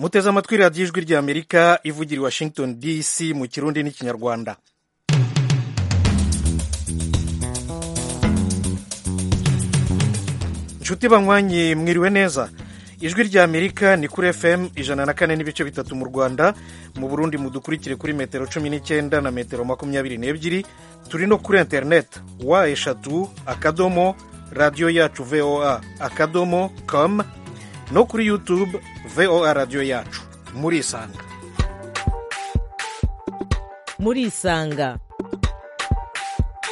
muteze amatwi radiyo ijwi ry'amerika ivugira i washington dc mu kirundi n'ikinyarwanda nshuti banywanyi mwiriwe neza ijwi ry'amerika ni kuri fm ijana na kane n'ibice bitatu mu rwanda mu burundi mudukurikire kuri metero cumi n'icyenda na metero makumyabiri n'ebyiri turi no kuri interineti wa eshatu akadomo radiyo yacu voa akadomo com no kuri yutube voa radiyo yacu murisanga murisanga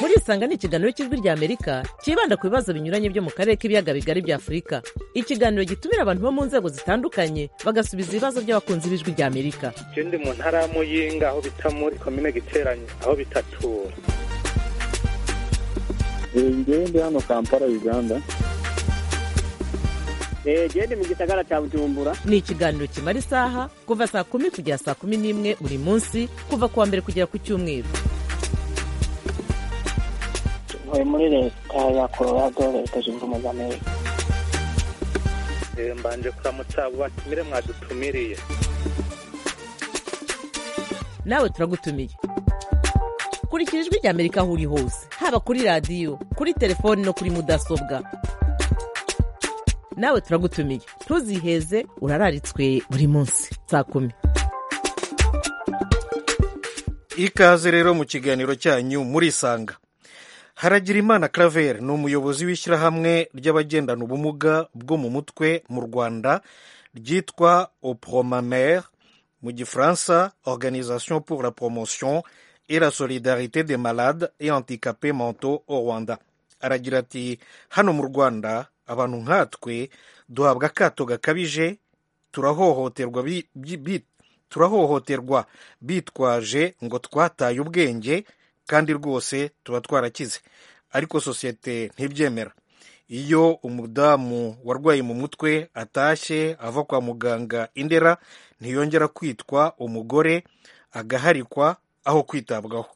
murisanga ni ikiganiro cy'ijwi ry'amerika cyibanda ku bibazo binyuranye byo mu karere k'ibiyaga bigari bya afurika ikiganiro gitumira abantu bo mu nzego zitandukanye bagasubiza ibibazo by'abakunzi b'ijwi ry'amerika icyo ndi mu ntara ya muyinga aho bita muri komine giteranye aho bitatura njyewe ndi hano kampala uganda gende mu gisagara cya bujumbura ni ikiganiro kimara isaha kuva saa kumi kugera saa kumi n'imwe buri munsi kuva ku wa mbere kugera ku cyumweru tuvuye muri leta ya colorado leta zunze ubumwe za amerika mbanje kuramutsa abo batumire mwadutumiriye nawe turagutumiye kurikira ijwi ry'amerika aho uri hose haba kuri radiyo kuri telefoni no kuri mudasobwa nawe turagutumiye ntuziheze urararitswe buri munsi saa kumi ikaze rero mu kiganiro cyanyu murisanga haragira imana claver ni umuyobozi w'ishyirahamwe ry'abagendana ubumuga bwo mu mutwe mu rwanda ryitwa opromamere mu gifaransa organisation pour la promotion et la solidarité des malades et handicapés mentaux au rwanda aragira ati hano mu rwanda abantu nkatwe duhabwa akato gakabije turahohoterwa turahohoterwa bitwaje ngo twataye ubwenge kandi rwose tuba twarakize ariko sosiyete ntibyemera iyo umudamu warwaye mu mutwe atashye ava kwa muganga indera ntiyongera kwitwa umugore agaharikwa aho kwitabwaho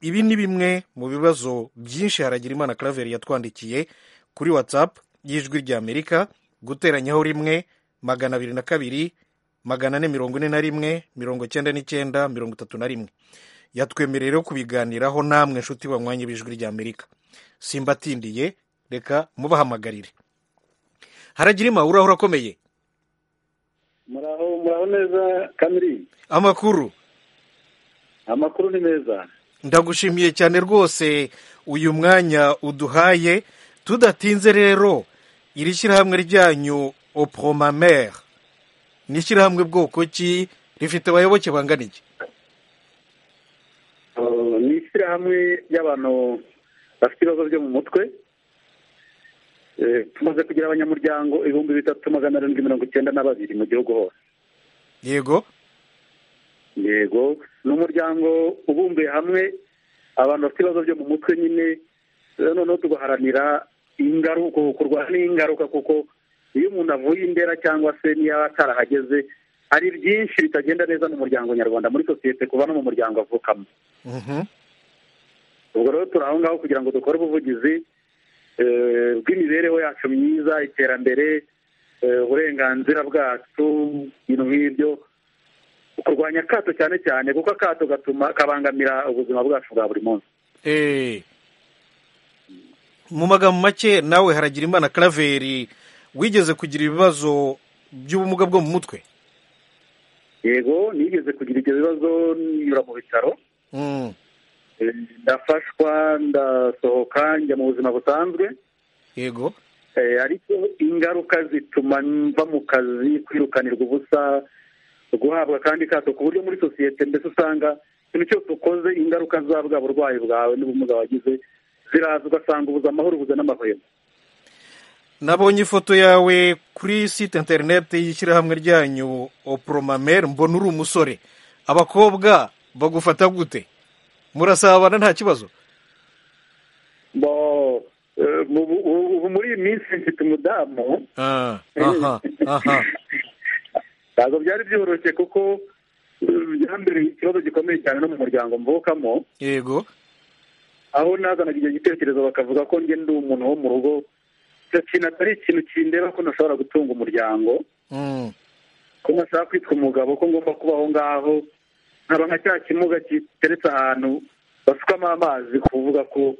ibi ni bimwe mu bibazo byinshi Haragirimana Claver yatwandikiye kuri watsapu y'ijwi ry'amerika guteranyaho rimwe magana abiri na kabiri magana ane mirongo ine na rimwe mirongo cyenda n'icyenda mirongo itatu na rimwe yatwemereye rero kubiganiraho namwe nshuti banywanyi b'ijwi ry'amerika simbatindiye reka mubahamagarire haragirima uraho urakomeye muraho muraho neza kamiri amakuru amakuru ni meza ndagushimiye cyane rwose uyu mwanya uduhaye tudatinze rero iri shyirahamwe ryanyu opromamere ni ishyirahamwe bwoko ki rifite abayoboke bangana iki ni ishyirahamwe ry'abantu bafite ibibazo byo mu mutwe tumaze kugira abanyamuryango ibihumbi bitatu magana arindwi mirongo icyenda na babiri mu gihugu hose yego yego ni umuryango ubumbuye hamwe abantu bafite ibibazo byo mu mutwe nyine noneho tugaharanira ingaruka kurwara n'ingaruka kuko iyo umuntu avuye indera cyangwa se niyo atarahageze hari byinshi bitagenda neza mu muryango nyarwanda muri sosiyete kuva no mu muryango avukamo ubwo rero turi aho ngaho kugira ngo dukore ubuvugizi bw'imibereho yacu myiza iterambere uburenganzira bwacu ibintu nk'ibyo kurwanya akato cyane cyane kuko akato gatuma kabangamira ubuzima bwacu bwa buri munsi mu magambo make nawe haragira imana karaveri wigeze kugira ibibazo by'ubumuga bwo mu mutwe yego nigeze kugira ibyo bibazo ninyura mu bitaro ndafashwa ndasohoka njya mu buzima busanzwe yego ariko ingaruka zituma mva mu kazi kwirukanirwa ubusa guhabwa kandi kato ku buryo muri sosiyete mbese usanga ikintu cyose ukoze ingaruka za bwa burwayi bwawe n'ubumuga wagize ziraza ugasanga ubuze amahoro ubuze n'amahwemo nabonye ifoto yawe kuri site interineti y'ishyirahamwe ryanyu oporomamere mbona uri umusore abakobwa bagufata gute murasabana nta kibazo ubu muri iyi minsi mfite umudamu ntabwo byari byoroshye kuko mbere ikibazo gikomeye cyane no mu muryango mvukamo yego aho nazanaga icyo gitekerezo bakavuga ko njye ndi umuntu wo mu rugo icyo kintu atari ikintu kindeba ko ntashobora gutunga umuryango ko ntashaka kwitwa umugabo ko ngomba kuba aho ngaho nkaba nka cya kimuga giteretse ahantu basukamo amazi kuvuga ko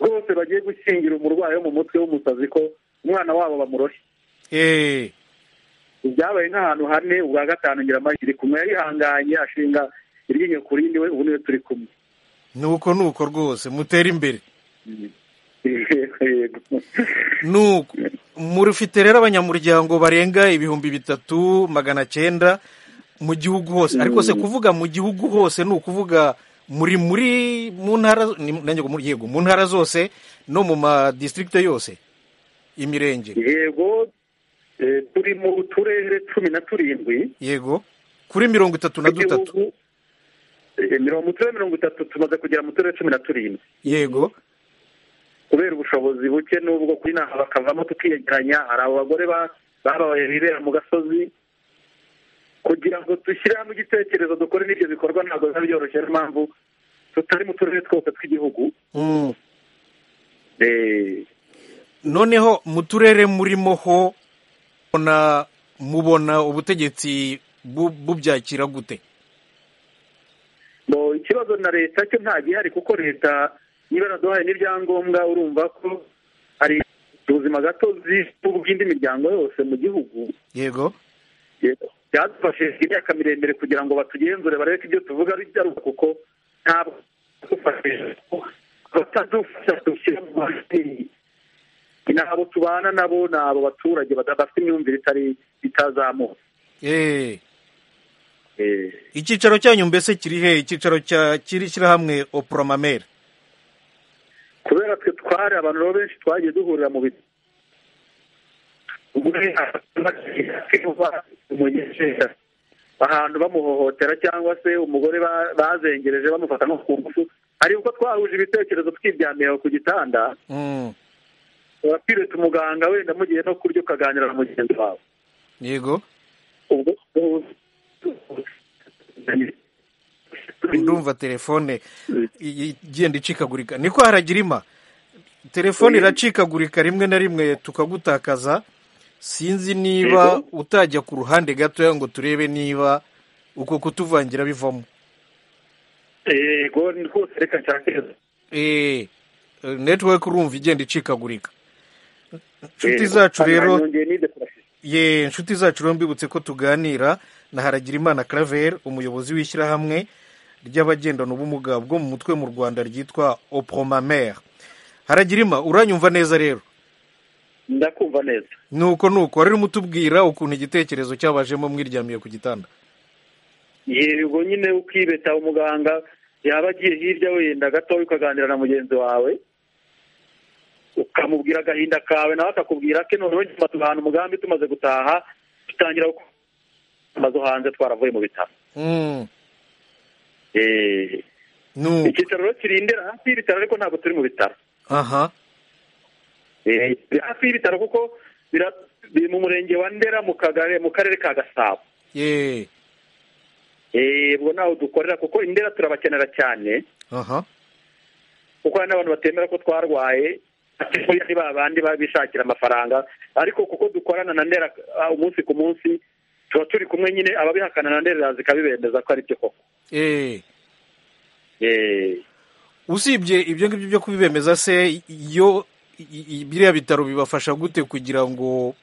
rwose bagiye gukingira umurwayi wo mu mutwe w'umusazi ko umwana wabo bamuroshye eee ibyabaye nk'ahantu hane ubwa gatanu nyiramahirwe iri kumwe yarihanganye ashinga iryinyo ku rindi we ubu niwe turi kumwe ni uko ni uko rwose mutera imbere Yego. ni uko muri ufite rero abanyamuryango barenga ibihumbi bitatu magana cyenda mu gihugu hose ariko se kuvuga mu gihugu hose ni ukuvuga muri muri mu ntara ni- nanjye ngo muri- yego mu ntara zose no mu madistrict yose imirenge yego eh, turi mu turere cumi na turindwi yego kuri mirongo itatu na dutatu tw'igihugu Eh, mirongo mu turere mirongo itatu tumaze kugera mu turere cumi na turindwi yego kubera ubushobozi buke n'ubwo kuri inaha bakavamo tukiyegeranya hari abo bagore ba- babaye bibera mu gasozi kugira ngo dushyire hamwe igitekerezo dukore n'ibyo bikorwa ntabwo biba byoroshye niyo mpamvu tutari mu turere twose tw'igihugu Mm. Eh, noneho mu turere murimo ho mubona mubona ubutegetsi bu- bubyakira gute bo ikibazo na leta cyo nta gihari kuko leta niba yaraduhaye n'ibyangombwa urumva ko hari ubuzima gatozi bw'indi miryango yose mu gihugu yego byadufashije imyaka miremire kugira ngo batugenzure barebe ko ibyo tuvuga ari ibyaruka kuko ntabwo badufashije batadufasha dushyira mu mashini ni abo tubana nabo ni abo baturage bada- bafite imyumvire itari itazamutse Eh, Eh, icyicaro cyanyu mbese kiri he icyicaro cya kiri shyirahamwe opromamere kubera twe twari abantu rero benshi twagiye duhurira mu biti ahantu bamuhohotera cyangwa se umugore ba- bazengereje bamufata nko ku ngufu hari uko twahuje ibitekerezo twiryamiye aho ku gitanda Mm, wakwireta umuganga wenda mugiye no kurya ukaganira na mugenzi wawe yego ubwo ndumva telefone i- i- igenda icikagurika niko haragira ima telefone iracikagurika rimwe na rimwe tukagutakaza sinzi niba Yego. utajya ku ruhande gatoya ngo turebe niba uko kutuvangira bivamo yego ni rwose reka nshakiriza eh, eh, network urumva igenda icikagurika inshuti zacu rero ye inshuti zacu rero mbibutse ko tuganira na Haragirimana Claver umuyobozi w'ishyirahamwe ry'abagendana ubumuga bwo mu mutwe mu Rwanda ryitwa Opromamere Haragirima uranyumva neza rero ndakumva neza nuko nuko wari urimo utubwira ukuntu igitekerezo cyabajemo mwiryamiye ku gitanda yego nyine ukibeta umuganga yaba agiye hirya wenda gatoya ukaganira na mugenzi wawe ukamubwira agahinda kawe nawe akakubwira ke noneho nyuma tugahana umugambi tumaze gutaha dutangira gukora amazu hanze twaravuye mu bitaro Mm, Eh, nuko icyicaro rero kiri Ndera hafi y'ibitaro ariko ntabwo turi mu bitaro aha Eh, turi hafi y'ibitaro kuko bira- biri mu murenge wa ndera mu kagari mu karere ka gasabo ye Eh, ubwo ntaho dukorera kuko indera turabakenera cyane aha kuko hari n'abantu batemera ko twarwaye buriya ni ba bandi baba bishakira amafaranga ariko kuko dukorana na ndera ah, umunsi ku munsi tuba turi kumwe nyine ababihakana na ndera zikabibendeza ko ari byo koko eh Eh, usibye ibyo ngibyo byo kubibemeza se iyo i- i- biriya bitaro bibafasha gute kugira ngo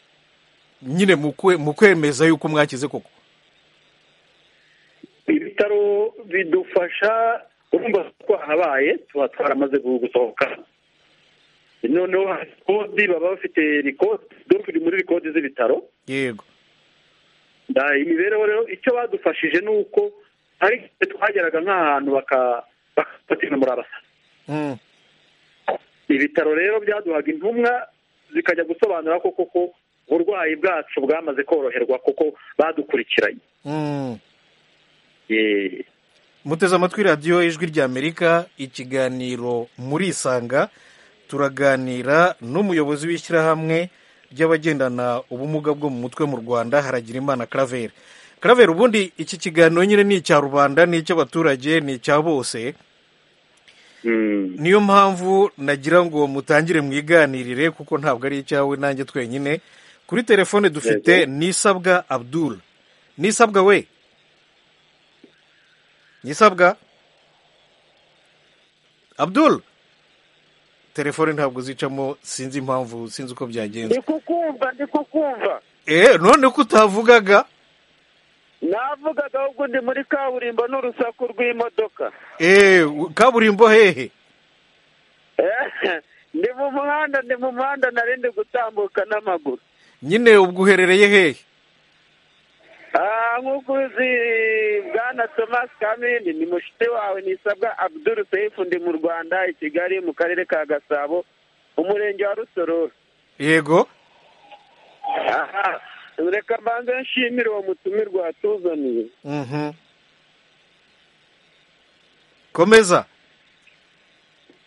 nyine mu kwe- mu kwemeza yuko mwakize koko ibitaro bidufasha urumva ko twahabaye tuba twaramaze gu- gusohoka noneho hari kodi baba bafite rikodi dore turi muri rikodi z'ibitaro yego Da, imibereho rero icyo badufashije ni uko hari igihe twageraga nk'ahantu baka- bakafata muri abasa Mm, ibitaro rero byaduhaga intumwa zikajya gusobanura ko koko uburwayi bwacu bwamaze koroherwa kuko badukurikiranye mm. Eh, muteze amatwi radiyo ijwi ry'amerika ikiganiro muri isanga turaganira n'umuyobozi w'ishyirahamwe ry'abagendana ubumuga bwo mu mutwe mu rwanda haragira imana karaveri karaveri ubundi iki kiganiro nyine ni icya rubanda ni icy'abaturage ni icya bose mm. niyo mpamvu nagira ngo mutangire mwiganirire kuko ntabwo ari icyawe nanjye twenyine kuri telefone dufite nisabwa abdul nisabwa we nisabwa abdul telefone ntabwo zicamo sinzi impamvu sinzi uko byagenze ndi kukumva ndi kukumva eee none ko utavugaga navugaga ahubwo ndi muri kaburimbo n'urusaku rw'imodoka eee kaburimbo hehe Eh, ndi mu muhanda ndi mu muhanda nari ndi gutambuka n'amaguru nyine ubwo uherereye hehe Ah, nk'uko uzi bwana thomas kamini ni mushite wawe nisabwa abdul seifu ndi mu rwanda i kigali mu karere ka gasabo umurenge wa rusororo yego Aha, reka mbanze nshimire uwo mutumirwa watuzaniye mhm komeza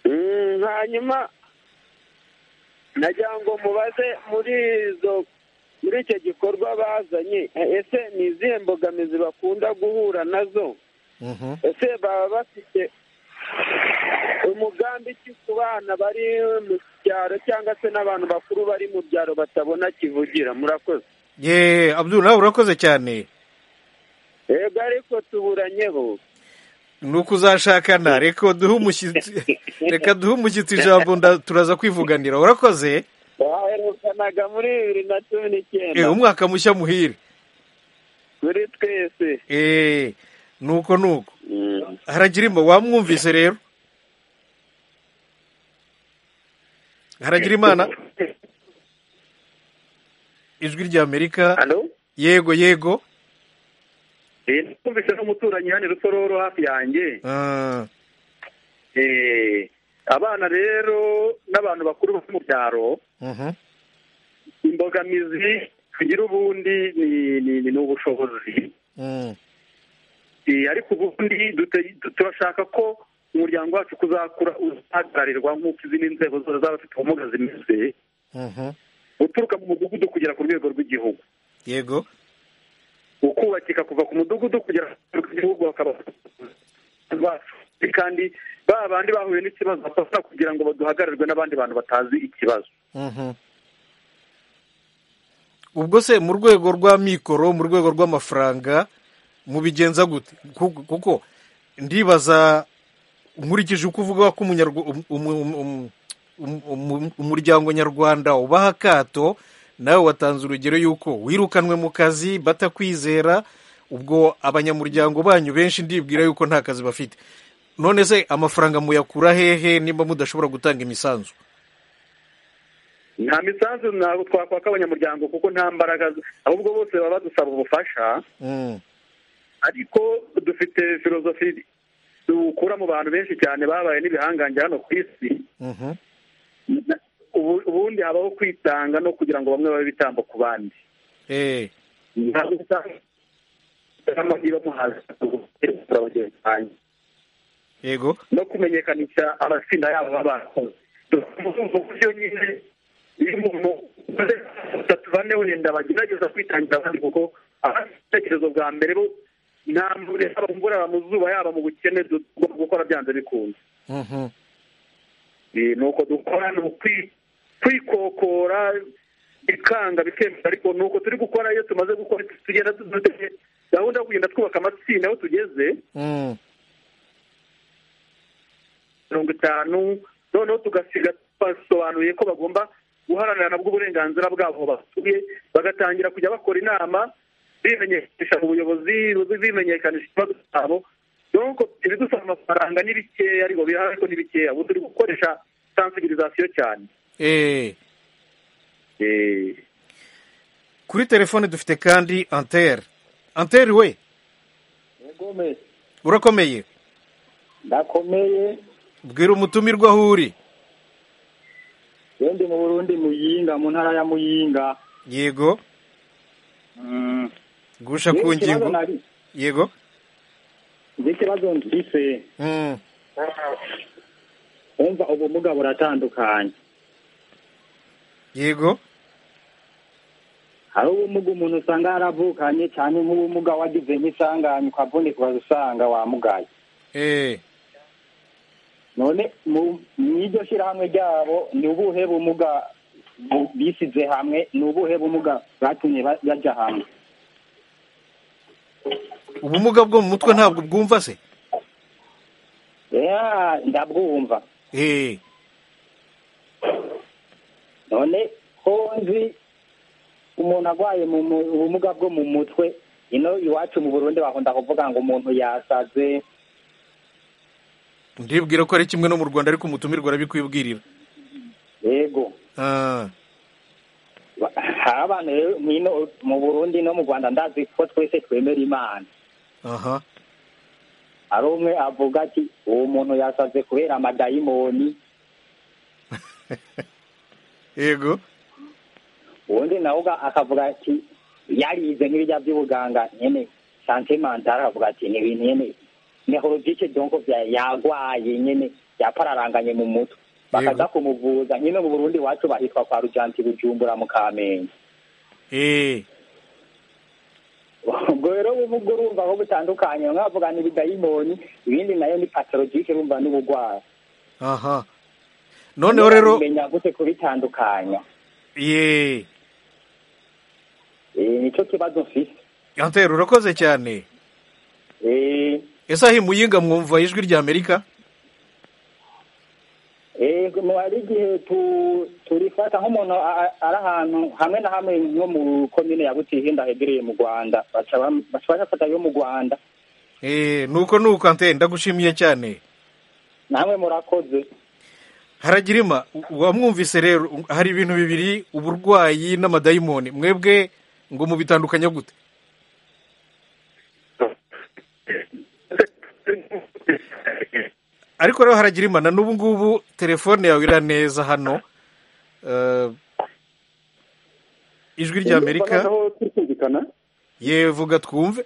Mm, hanyuma nagira ngo mubaze muri izo muri icyo gikorwa bazanye eh, ese ni izihe mbogamizi bakunda guhura nazo mhm ese baba bafite umugambi ki ku bana bari mu cyaro cyangwa se n'abantu bakuru bari mu byaro batabona kivugira murakoze yeee abdul nawe urakoze cyane yego ariko tuburanyeho ni uko uzashakana reka duhe umushyitsi reka duhe umushyitsi ijambo nda- turaza kwivuganira urakoze baherukanaga muri bibiri na cumi eee n'icyenda umwaka mushya muhire muri twese eee nuko nuko Mm. haragirimba wamwumvise rero haragira imana ijwi ry'amerika hano yego yego twumvise n'umuturanyi hano i rusororo hafi yanjye Ah, Eh, abana rero n'abantu bakuru bo mu byaro mhm, imbogamizi tugira ubundi ni- ni- ni ubushobozi mm, Eh, ariko ubundi dute- tu- turashaka ko umuryango wacu kuzakura uzahagararirwa nk'uko izindi nzego zose z'abafite ubumuga zimeze mhm, uturuka mu mudugudu kugera ku rwego rw'igihugu yego ukubakika kuva ku mudugudu kugera ku rwego rw'igihugu bakaba bacu kandi ba bandi bahuye n'ikibazo bafasha kugira ngo baduhagararirwe n'abandi bantu batazi ikibazo mhm. ubwo se mu rwego rwa mikoro mu rwego rw'amafaranga mubigenza gute Kuko- kuko ndibaza nkurikije uko uvuga ko umunyarwa- um- um- um- um- um- umuryango nyarwanda ubaha akato nawe watanze urugero y'uko wirukanwe mu kazi batakwizera ubwo abanyamuryango banyu benshi ndibwira y'uko nta kazi bafite none se amafaranga muyakura hehe nimba mudashobora gutanga imisanzu nta misanzu ntabwo twakwaka abanyamuryango kuko nta mbaraga z- ahubwo bose baba badusaba ubufasha Mm, ariko dufite filozofi dukura mu bantu benshi cyane babaye n'ibihangange hano ku isi mhm, Ubu- ubundi habaho kwitanga no kugira ngo bamwe babe ibitambo ku bandi eh, ntabwo usanga amahirwe amuhaza kugura bagenzi banjye yego no kumenyekanisha amatsinda yabo b'abakozi mu buryo nyine iyo umuntu ukoze batatu bane wenda bagerageza kwitangira abandi kuko abafite ibitekerezo bwa mbere bo nta muntu yaba mu mvura yaba mu zuba yaba mu bukene tugomba gukora byanze bikunze mhm, Eh, ni uko dukora ni ukwi- kwikokora bikanga bikemera ariko ni uko turi gukora iyo tumaze gukora tugenda dufite gahunda yo kugenda twubaka amatsinda aho tugeze mm, mirongo itanu noneho tugasiga basobanuye ko bagomba guharanira nabwo uburenganzira bwabo basuye bagatangira kujya bakora inama bimenyekanisha mu buyobozi bimenyekanisha ikibazo cyabo donc ibidusaba amafaranga ni bikeya ariko birahari ariko ni bikeya ubu turi gukoresha sensibilisation cyane eh. Eh, kuri telefone dufite kandi antere antere we Ngome, urakomeye ndakomeye bwira umutumirwa aho uri yendi mu Burundi muyinga mu ntara ya muyinga yego Mm. gusha ku Ngira ikibazo ngingo nari yego ngira ikibazo mfise Mm, wumva ubumuga buratandukanye yego hari ubumuga umuntu usanga yaravukanye cyane nk'ubumuga wagize nk'isanganya ukavunika ukazisanga wamugaye eh, none mu iryo shyirahamwe ryabo ni ubuhe bumuga bu- bisize hamwe ni ubuhe bumuga bwatumye ba- bajya hamwe ubumuga bwo mu mutwe ntabwo bwumva se ya ndabwumva eee none ko nzi umuntu arwaye mu mu- ubumuga bwo mu mutwe ino iwacu mu burundi bakunda kuvuga ngo umuntu yasaze ndibwira ko ari kimwe no mu rwanda ariko umutumirwa arabikwibwirira yego Ah, Ba- hari abantu rero mu ino- mu burundi no mu rwanda ndazi ko twese twemera imana aha hari umwe avuga ati uwo muntu yasaze kubera amadayimoni yego ubundi nawe uga- akavuga ati yarize nk'ibijya by'ubuganga nyine santimantara aravuga ati ni ibintu nyine nehologike donko bya- yarwaye nyine yapararanganye mu mutwe bakaza kumuvuza nyine mu burundi iwacu bahitwa kwa rujanti bujumbura mu kamenge eee ubwo rero ubuvuga urumva aho butandukanye bamwe bavuga ni ibidayimoni ibindi nayo ni patologike urumva ni ubugwara aha noneho rero menya gute kubitandukanya yeee Eh, nicyo kibazo mfise yantera urakoze cyane Eh, ese aho imuyinga mwumva ijwi rya amerika ego hari igihe tu- turifata nk'umuntu a- a- ari ahantu hamwe na hamwe nko mu komine ya butihinda hegereye mu rwanda baca bam- baca bafata yo mu rwanda eee nuko nuko antera ndagushimiye cyane namwe murakoze haragirima wamwumvise rero u- hari ibintu bibiri uburwayi n'amadayimoni mwebwe ngo mubitandukanya gute ariko rero haragirima na n'ubu ngubu telefone yawe ira neza hano Eh, ijwi rya amerika aho tukumvikana yevuga twumve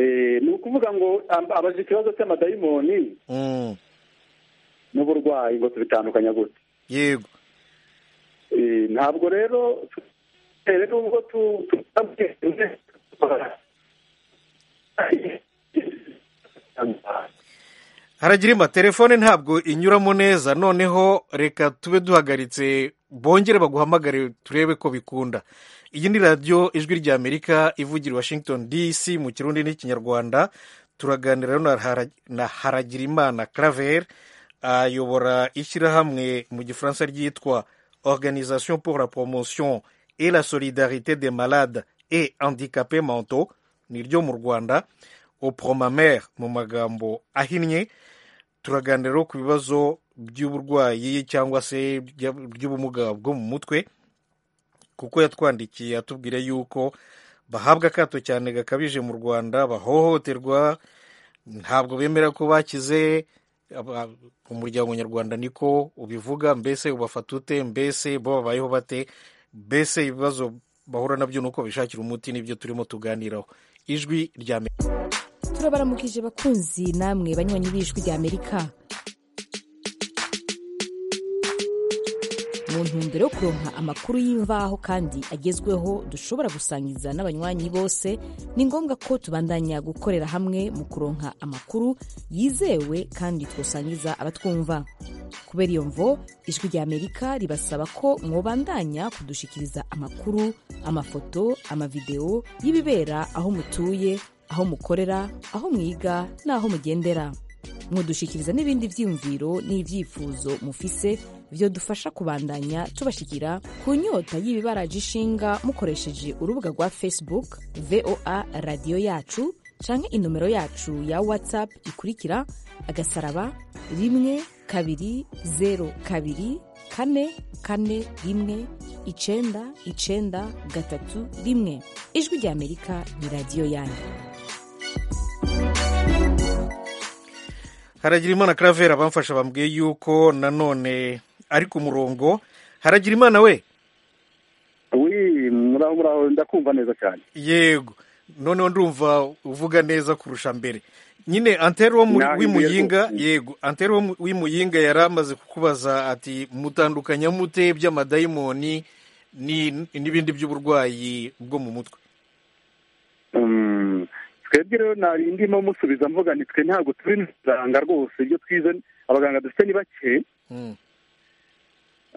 Eh, ni ukuvuga ngo ab- abaje ikibazo cy'amadayimoni Mm, n'uburwayi ngo tubitandukanya gute yego Eh, ntabwo rero tutere n'ubwo tu- tu- haragirima telefone ntabwo inyuramo neza noneho reka tube duhagaritse bongere baguhamagare turebe ko bikunda iyi ni radiyo ijwi rya amerika ivugira i washington dc mu kirundi n'ikinyarwanda turaganira rero na Hara- na haragirimana claver ayobora ishyirahamwe mu gifaransa ryitwa organisation pour la promotion et la solidarité des malades et handicapés mentaux ni ryo mu rwanda opromamere mu magambo ahinnye turaganira rero ku bibazo by'uburwayi cyangwa se bya- by'ubumuga bwo mu mutwe kuko yatwandikiye atubwira yuko bahabwa akato cyane gakabije mu rwanda bahohoterwa ntabwo bemera ko bakize aba- umuryango nyarwanda niko ubivuga mbese ubafata ute mbese bo babayeho bate mbese ibibazo bahura nabyo ni uko bishakira umuti nibyo turimo tuganiraho ijwi rya Amerika. turabaramukije bakunzi namwe banywanyi b'ijwi rya amerika mu ntumbero yo kuronka amakuru y'imvaho kandi agezweho dushobora gusangiza n'abanywanyi bose ni ngombwa ko tubandanya gukorera hamwe mu kuronka amakuru yizewe kandi twosangiza abatwumva kubera iyo mvo ijwi rya amerika ribasaba ko mwobandanya kudushikiriza amakuru amafoto amavidewo y'ibibera aho mutuye aho mukorera aho mwiga n'aho mugendera mudushikiriza n'ibindi byiyumviro n'ibyifuzo mufise byodufasha kubandanya tubashikira ku nyota y'ibibaraje ishinga mukoresheje urubuga rwa facebook voa radiyo yacu canke inomero yacu ya whatsapp ikurikira agasaraba rimwe kabiri zeru kabiri kane kane rimwe icenda icenda gatatu rimwe ijwi rya amerika ni radiyo yanyu haragirimana karavera bamfasha bambwiye yuko nanone ari ku murongo haragirimana we wi muraho muraho ndakumva neza cyane yego noneho ndumva uvuga neza kurusha mbere nyine antero wo muri- Naho w'imuyinga imbere yego antero wo mu- w'imuyinga yari amaze kukubaza ati mutandukanya mute by'amadayimoni ni- n'ibindi by'uburwayi bwo mu mutwe Mm, twebwe rero nari ndimo musubiza mvuga ni twe ntabwo turi abaganga rwose ibyo twize abaganga dufite ni bake Mm,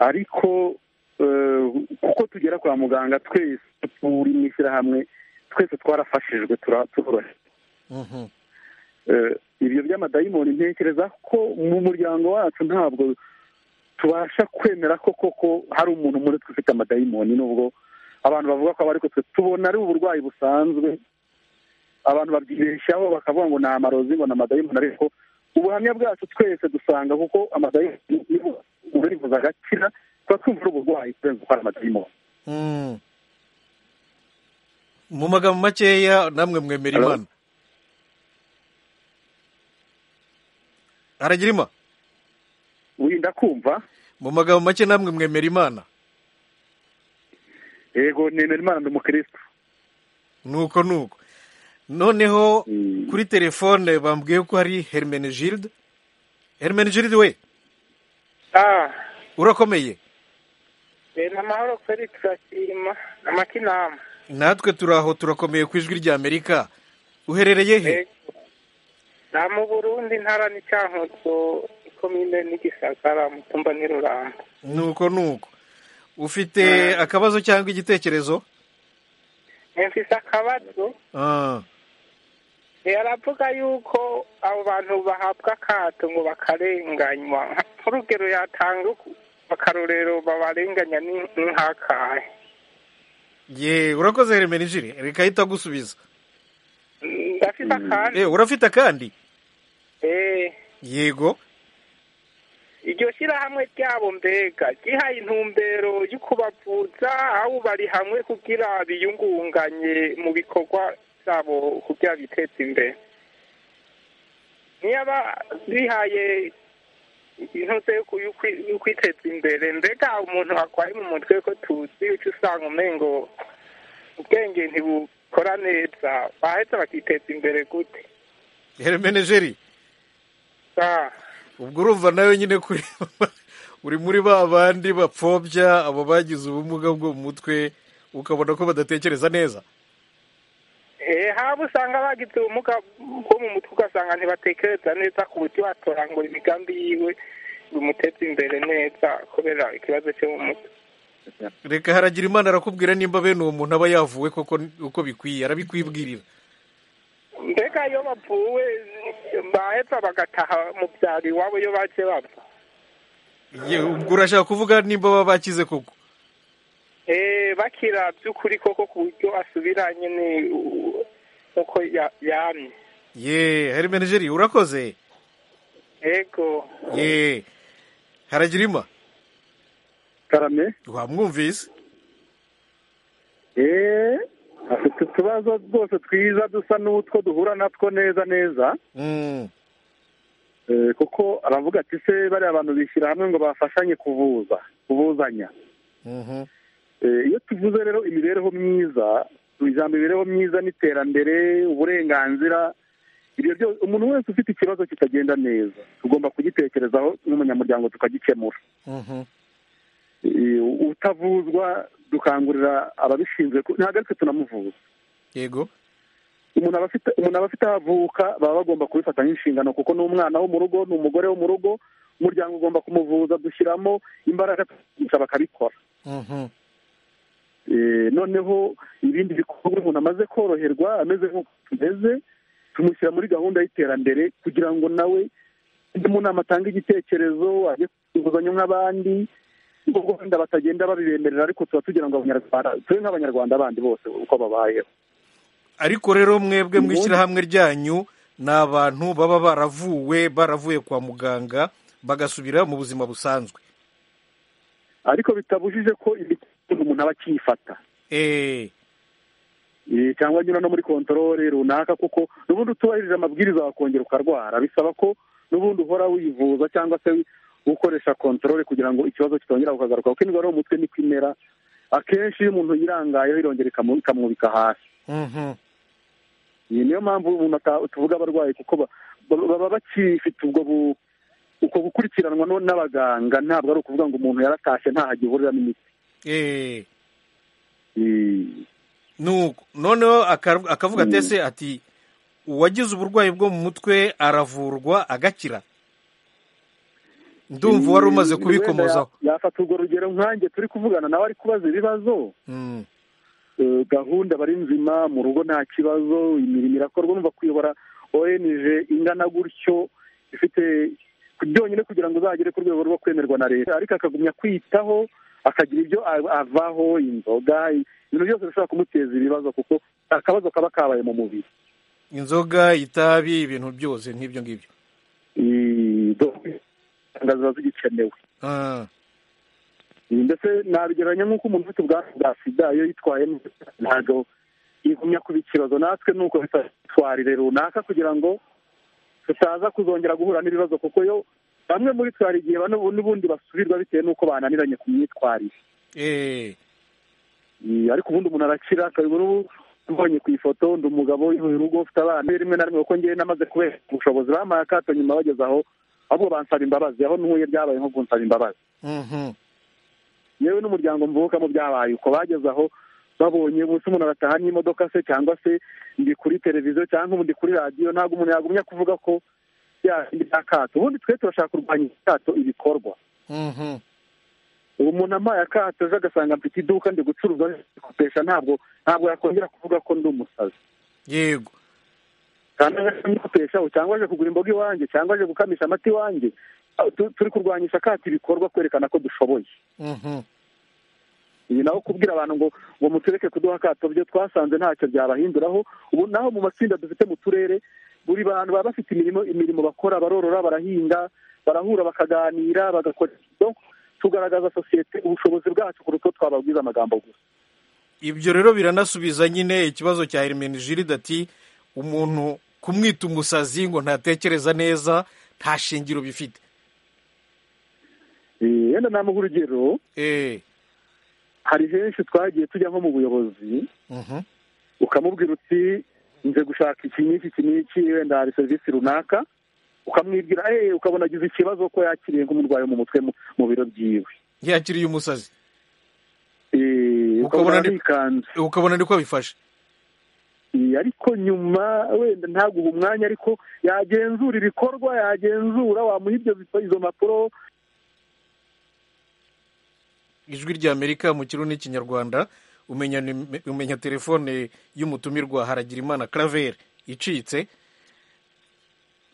ariko eh, kuko tugera kwa muganga twese turi mu ishyirahamwe twese twarafashijwe turoroshye ibyo by'amadayimoni ntekereza ko mu muryango wacu ntabwo tubasha kwemera ko koko hari umuntu muri twe ufite amadayimoni nubwo abantu bavuga ko aba ariko twe tubona ari uburwayi busanzwe abantu babyibeshyaho bakavuga ngo ni amarozi ngo ni amadayimoni ariko ubuhamya bwacu twese dusanga kuko amadayimoni niba urivuza agakira tuba twumva ari uburwayi kurenza uko ari amadayimoni mu magambo makeya namwe mwemera Hello? imana aragira ima wirinda kumva mu magambo make namwe mwemera imana yego nemera imana ni umukirisitu nuko nuko noneho Mm. kuri telefone bambwiye ko hari hermenegilde hermenegilde we Ah, urakomeye eh, ni amahoro Felix Ashima amakinama natwe turi aho turakomeye ku ijwi rya amerika uherereye he Eh, na mu Burundi ntara ni Cyankoso komine ni Gisagara mutumba ni Ruramba nuko nuko ufite akabazo cyangwa igitekerezo Eh, mfise akabazo Ah, eh, aravuga yuko abo bantu bahabwa akato ngo bakarenganywa nk'urugero yatanga uku- akarorero babarenganya ni- nk'akahe ye urakoze hermenegilde reka ahita agusubiza Mm, ndafise akandi Eh, urafite akandi eh yego iryo shyirahamwe ryabo mbega ryihaye intumbero yo kubavuza aho bari hamwe kugira biyungunganye mu bikorwa byabo kugira biteze imbere niba bihaye intuze yo ku- yo kwi- yo kwiteza imbere mbega umuntu akwaye mu mutwe ko tuzi uca usanga umengo ubwenge ntibukora neza bahetse bakiteza imbere gute hermenegilde Ah. ubwo urumva nawe nyine kuri uri muri ba bandi bapfobya abo bagize ubumuga bwo mu mutwe ukabona ko badatekereza neza Eh, haba usanga bagize ubumuga bwo mu mutwe ugasanga ntibatekereza neza ku buryo watorangura imigambi yiwe bimuteza imbere neza kubera ikibazo cyo mu mutwe reka haragira imana arakubwira nimba bene uwo muntu aba yavuwe koko uko bikwiye arabikwibwirira mbega iyo bavuwe baheza bagataha mu byaro iwabo iyo baje bapfa Ye, ubwo urashaka kuvuga nimba baba bakize koko Eh, bakira by'ukuri koko ku buryo asubiranye ni uko ya- yamye ye hermenegeri urakoze ego ye haragira ima karame wamwumvise eee afite utubazo rwose twiza dusa n'utwo duhura natwo neza neza Mm, Eh, kuko aravuga ati se bariya bantu bishyira hamwe ngo bafashanye kuvuza kuvuzanya mhm, Eh, iyo tuvuze rero imibereho myiza ijambo imibereho myiza n'iterambere uburenganzira ibyo byose umuntu wese ufite ikibazo kitagenda neza tugomba kugitekerezaho n'umunyamuryango tukagikemura mhm. Eh, utavuzwa dukangurira ababishinzwe ku- ntabwo aritwe tunamuvuza yego umuntu aba afite umuntu aba afite aho avuka baba bagomba kubifata nk'inshingano kuko ni umwana wo mu rugo ni umugore wo mu rugo umuryango ugomba kumuvuza dushyiramo imbaraga tukigisha bakabikora Mhm, Eh, noneho ibindi bikorwa umuntu amaze koroherwa ameze nk'uko tumeze tumushyira muri gahunda y'iterambere kugira ngo nawe ajye mu nama atange igitekerezo ajye kuzuzanya nk'abandi nubwo wenda batagenda babibemerera ariko tuba tugira ngo abanyarwanda tube nk'abanyarwanda bandi bose uko babayeho ariko rero mwebwe mu Ubundi- ishyirahamwe ryanyu ni abantu baba baravuwe baravuye kwa muganga bagasubira mu buzima busanzwe ariko bitabujije ko imiti umuntu aba akiyifata Eh, Eh, cyangwa nyura no muri kontorore runaka kuko n'ubundi utubahirije amabwiriza wakongera ukarwara bisaba ko n'ubundi uhora wivuza cyangwa se ukoresha kontorore kugira ngo ikibazo kitongera ukagaruka kuko indwara yo mu mutwe niko imera akenshi iyo umuntu yirangayeho irongera ikamu- ikamwubika hasi mhm, iyi niyo mpamvu umuntu ata- tuvuga abarwayi kuko ba- ba- baba bakifite ubwo bu- uko gukurikiranwa no- n'abaganga ntabwo ari ukuvuga ngo umuntu yaratashye ntaho agihuriramo imiti eh. Eh, nuko noneho aka- akavuga Mm. atese ati uwagize uburwayi bwo mu mutwe aravurwa agakira ndumva wari umaze Mm, kubikomozaho wenda ya- Yafata urwo rugero nkanjye turi kuvugana nawe ari kubaza ibibazo Mm, gahunda bari nzima mu rugo nta kibazo imirimo irakorwa numva kuyobora orenije ingana gutyo ifite byonyine kugira ngo uzagere ku rwego rwo kwemerwa na leta ariko akagumya kwitaho akagira ibyo avaho inzoga ibintu byose bishobora kumuteza ibibazo kuko akabazo kaba kabaye mu mubiri inzoga itabi ibintu byose nk'ibyo ngibyo ziba zigikenewe ndetse nabigereranya nk'uko umuntu ufite ubwandu bwa sida iyo yitwaye ntabwo igumya kuba ikibazo natwe ni uko bitwatwarire runaka kugira ngo tutaza kuzongera guhura n'ibibazo kuko yo bamwe muri twe hari igihe n'ubundi basubirwa bitewe n'uko bananiranye ku myitwarire ariko ubundi umuntu arakira akabibona ubu mbonye ku ifoto ndi umugabo uyoboye urugo ufite abana rimwe na rimwe kuko ngewe namaze kubera ubushobozi bampaye akato nyuma bageze aho ahubwo bansaba imbabazi aho ntuye byabaye nko kunsaba imbabazi yewe n'umuryango mvukamo byabaye uko bageze aho babonye umunsi umuntu arataha n'imodoka se cyangwa se ndi kuri televiziyo cyangwa ubundi kuri radiyo ntabwo umuntu yagumya kuvuga ko yashinga akato ubundi twe turashaka kurwanya akato ibikorwa ubu umuntu amaye akato ejo agasanga mfite iduka ndi gucuruza kopesha ntabwo ntabwo yakongera kuvuga ko ndi umusazi yego kandi nkakopesha cyangwa aje kugura imboga iwanjye cyangwa aje gukamisha amata iwanjye turi kurwanyisha akato ibikorwa kwerekana ko dushoboye iyi nawe kubwira abantu ngo ngo mutureke kuduha akato byo twasanze ntacyo byabahinduraho ubu naho mu matsinda dufite mu turere buri bantu baba bafite imirimo imirimo bakora barorora barahinga barahura bakaganira bagakora tugaragaza sosiyete ubushobozi bwacu kuruta twababwiza amagambo gusa ibyo rero biranasubiza nyine ikibazo cya herimeni jiride ati umuntu kumwita umusazi ngo ntatekereza neza nta shingiro bifite yenda namuha urugero hari henshi twagiye tujya nko mu buyobozi ukamubwira uti nze gushaka iki n'iki iki n'iki wenda hari serivisi runaka ukamwibwira eee ukabona agize ikibazo ko yakiriye nk'umurwayi mu mutwe mu biro byiwe yakiriye umusazi ukabona arikanze ukabona niko bifashe ariko nyuma wenda ntaguhe umwanya ariko yagenzura ibikorwa yagenzura wamuha izo mpapuro ijwi ry'amerika mu kirundi n'ikinyarwanda umenya telefone y'umutumirwa haragira imana karaveri icitse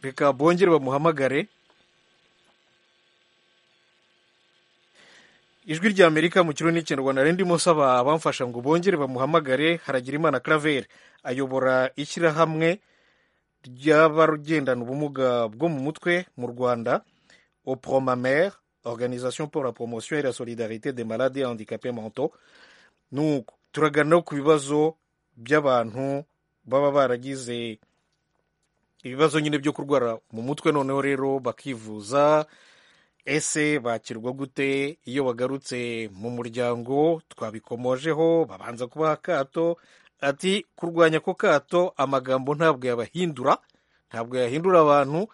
reka bongere bamuhamagare ijwi ry'amerika mu kirundi n'ikinyarwanda rero ndimo nsaba abamfasha ngo bongere bamuhamagare haragira imana karaveri ayobora ishyirahamwe ry'abagendana ubumuga bwo mu mutwe mu rwanda opromamere organisation pour la promotion et la solidarité des malades et handicapés mentaux nuko turaganira ku bibazo by'abantu baba baragize ibibazo nyine byo kurwara mu mutwe noneho rero bakivuza ese bakirwa gute iyo bagarutse mu muryango twabikomojeho babanza kubaha akato ati kurwanya ako kato amagambo ntabwo yabahindura ntabwo yahindura abantu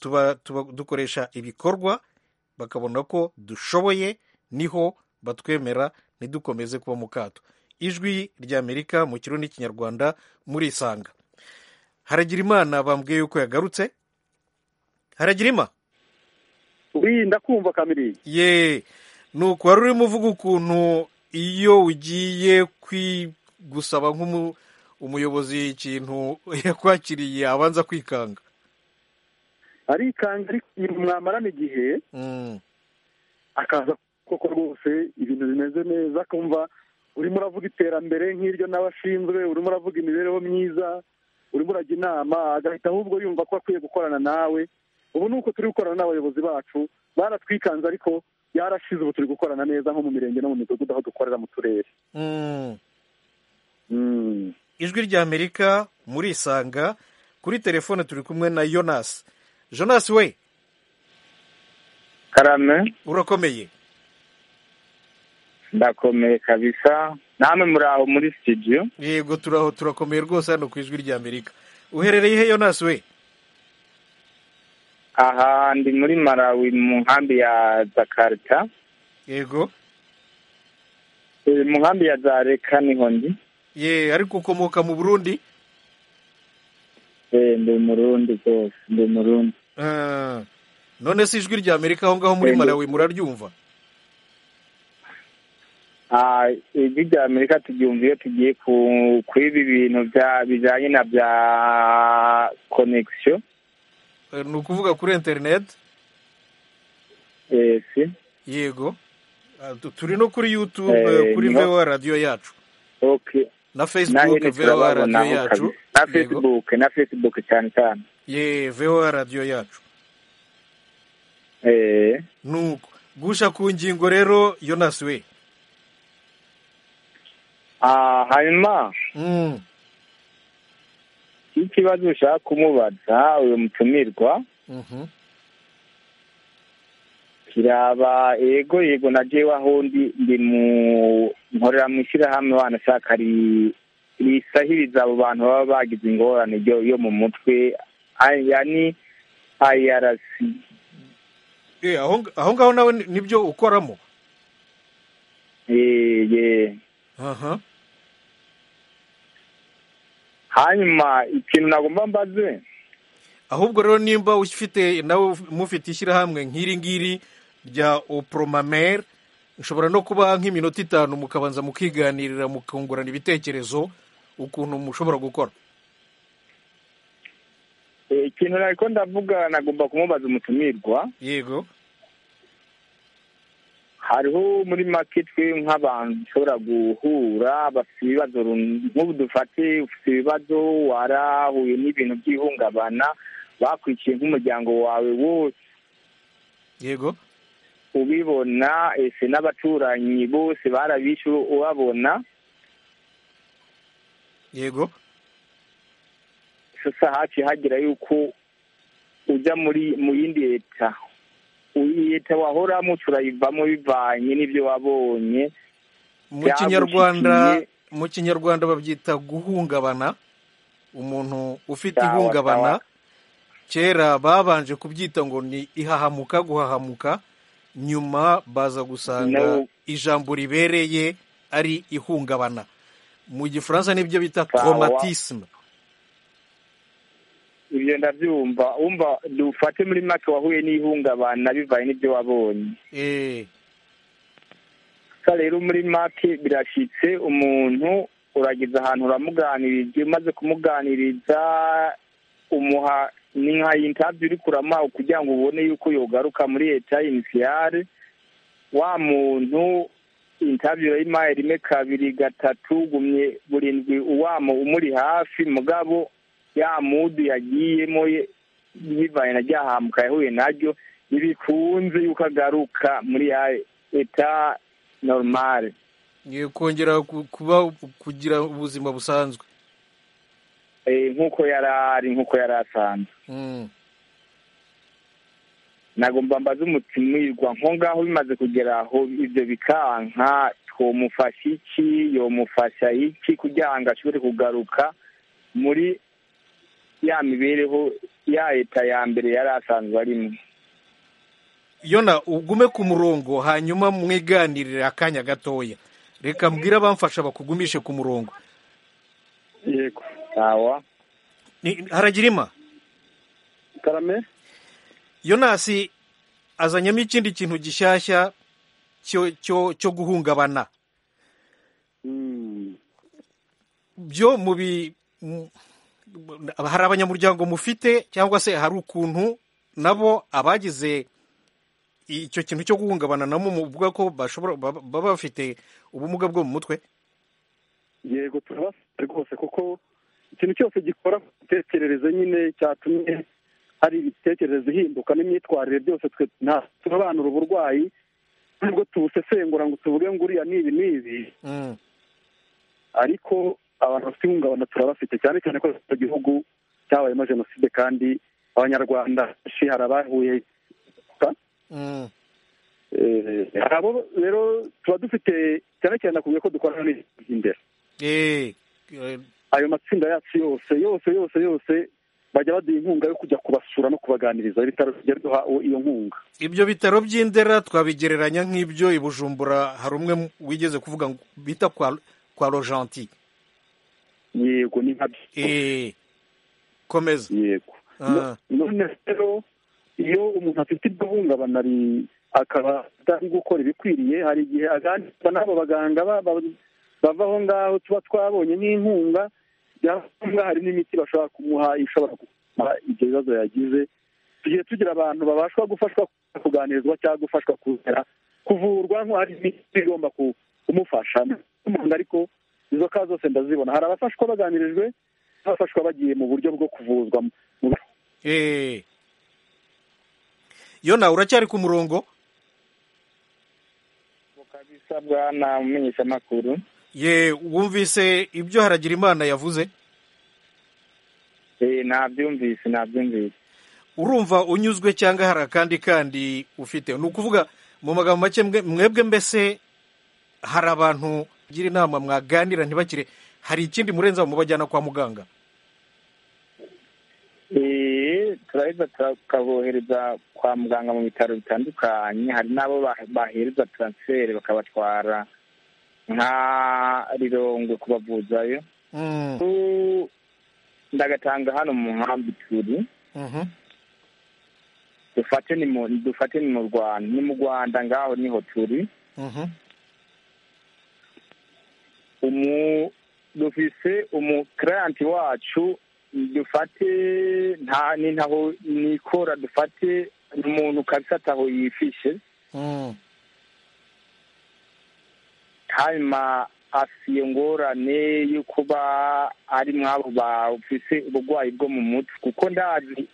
tuba dukoresha ibikorwa bakabona ko dushoboye niho batwemera ntidukomeze kuba mu kato ijwi ry'amerika mu kirundi n'ikinyarwanda muri isanga haragira imana bambwiye yuko yagarutse haragira ima wirinda kumva kamiri ye ni uku wari urimo uvuga ukuntu iyo ugiye gusaba nk'umuyobozi ikintu yakwakiriye abanza kwikanga arikanga mwamarana igihe akaza koko rwose ibintu bimeze neza akumva urimo uravuga iterambere nk'iryo n'abashinzwe urimo uravuga imibereho myiza urimo urajya inama agahita ahubwo yumva ko akwiye gukorana nawe ubu ni uko turi gukorana n'abayobozi bacu baratwikanze ariko yarashize ubu turi gukorana neza nko mu mirenge no mu midugudu aho dukorera mu turere ijwi ry'amerika muri isanga kuri telefone turi kumwe na yonasi jonasi we karame urakomeye ndakomeye kabisa namwe muri aho muri sitidiyo yego turaho turakomeye rwose hano ku ijwi ry'amerika uherereye he yonasi we aha ndi muri marawi mu nkambi ya zakarita yego mu nkambi ya zareka niho ndi ye ariko ukomoka mu burundi ndi umurundi rwose ndi umurundi none se ijwi rya amerika aho ngaho muri marawi muraryumva ijwi rya amerika turyumva iyo tugiye kuri ibi bintu bijyanye na bya konegisiyo ni ukuvuga kuri interineti yego turi no kuri yutube kuri vewa radiyo yacu na fesibuke vewa radiyo yacu na fesibuke na fesibuke cyane cyane ye vewa radiyo yacu nuko gusha ku ngingo rero yonasi we hanyuma ikibazo ushaka kumubaza uyu mutumirwa kiraba yego yego na jewe aho ndi ndi mu nkorera mu ishyirahamwe wanashaka risahiriza abo bantu baba bagize ingorane yo mu mutwe aya ni irc aho ngaho nawe nibyo ukoramo yee hanyuma ikintu nagomba mbaze ahubwo rero nimba ufite nawe mufite ishyirahamwe nk'iri ngiri rya oporomamere ushobora no kuba nk'iminota itanu mukabanza mukiganirira mukungurana ibitekerezo ukuntu mushobora gukora ikintu ntabwo ndavuga nagomba kumubaza umutumirwa yego hariho muri make twe nk'abantu dushobora guhura bafite ibibazo nk'ubu dufate ufite ibibazo warahuye n'ibintu by'ihungabana bakwikiye nk'umuryango wawe wose yego ubibona ese n'abaturanyi bose barabishe ubabona yego gusa haciye hagera yuko ujya muri mu yindi leta leta wahoramo turayivamo bivanye n'ibyo wabonye mu kinyarwanda mu kinyarwanda babyita guhungabana umuntu ufite ihungabana kera babanje kubyita ngo ni ihahamuka guhahamuka nyuma baza gusanga ijambo ribereye ari ihungabana mu gifaransa nibyo bita traumatisme ibyo ndabyumva wumva dufate muri make wahuye n'ihungabana bivanye n'ibyo wabonye rero muri make birashyitse umuntu urageze ahantu uramuganiriza iyo umaze kumuganiriza umuha ni nka intabyo uri kurama kugira ngo ubone yuko yogaruka muri leta inisiyare wa muntu intabyo urayimaye rimwe kabiri gatatu gumye burindwi uwamo umuri hafi mugabo ya mudu yagiyemo bivanye na rya hamuka yahuye naryo ntibikunze yuko agaruka muri ya eta normal kongera kuba kugira ubuzima busanzwe nk'uko yari ari nk'uko yari asanzwe nagomba mbaze umutimirwa nko ngaho bimaze kugera aho ibyo bikanka twamufasha iki yomufasha iki kugira ngo ashobore kugaruka muri ya mibereho ya leta ya mbere yari asanzwe arimo yona ugume ku murongo hanyuma mwiganirire akanya gatoya reka mbwire abamfasha bakugumishe ku murongo yego sawa haragirima karame yonasi azanyemo ikindi kintu gishyashya cyo guhungabana byo mu bi hari abanyamuryango mufite cyangwa se hari ukuntu nabo abagize icyo kintu cyo guhungabana nabo muvuga ko bashobora baba bafite ubumuga bwo mu mutwe yego turabafite rwose kuko ikintu cyose gikora ku mitekerereze nyine cyatumye hari imitekerereze ihinduka n'imyitwarire byose twe turabanura uburwayi nubwo tubusesengura ngo tuvuge ngo uriya ni ibi n'ibi ariko abantu bafite ihungabana turabafite cyane cyane ko icyo gihugu cyabayemo jenoside kandi abanyarwanda benshi hari abahuye abo rero tuba dufite cyane cyane nakubwiye ko dukorana n'ibintu imbere ayo matsinda yacu yose yose yose yose bajya baduha inkunga yo kujya kubasura no kubaganiriza ibitaro bijya duha iyo nkunga ibyo bitaro by'indera twabigereranya nk'ibyo i bujumbura hari umwe wigeze kuvuga ngo bita kwa rojanti yego ni nka byo komeza yego none rero iyo umuntu afite iryo hungabana akaba atari gukora ibikwiriye hari igihe aganirwa n'abo baganga bava aho ngaho tuba twabonye nk'inkunga byaba ngombwa hari n'imiti bashobora kumuha ishobora gukemura ibyo bibazo yagize tugiye tugira abantu babasha gufashwa kuganirizwa cyangwa gufashwa kuzera kuvurwa nk'uhari imiti igomba kumufasha ariko izo ka zose ndazibona hari abafashwa baganirijwe n'abafashwa bagiye mu buryo bwo kuvuzwa iyo nawe uracyari ku murongo kabisa na mumenyeshamakuru ye wumvise ibyo haragira imana yavuze nabyumvise nabyumvise urumva unyuzwe cyangwa hari akandi kandi ufite ni ukuvuga mu magambo make mwebwe mbese hari abantu bagira inama mwaganira ntibakire hari ikindi murenzaho mubajyana kwa muganga turaheza tukabohereza kwa muganga mu bitaro bitandukanye hari n'abo bahereza taransiferi bakabatwara nka rirongwe kubavuzayo ndagatanga hano mu nkambi turi dufate ni mu rwanda ni mu rwanda ngaho niho turi dufise umukiriyanti wacu dufate nta ni ntaho nikora dufate umuntu kabisa ataho yifishe hanyuma afiye ngorane yo kuba ari mwabo bafise uburwayi bwo mu mutwe kuko ndazi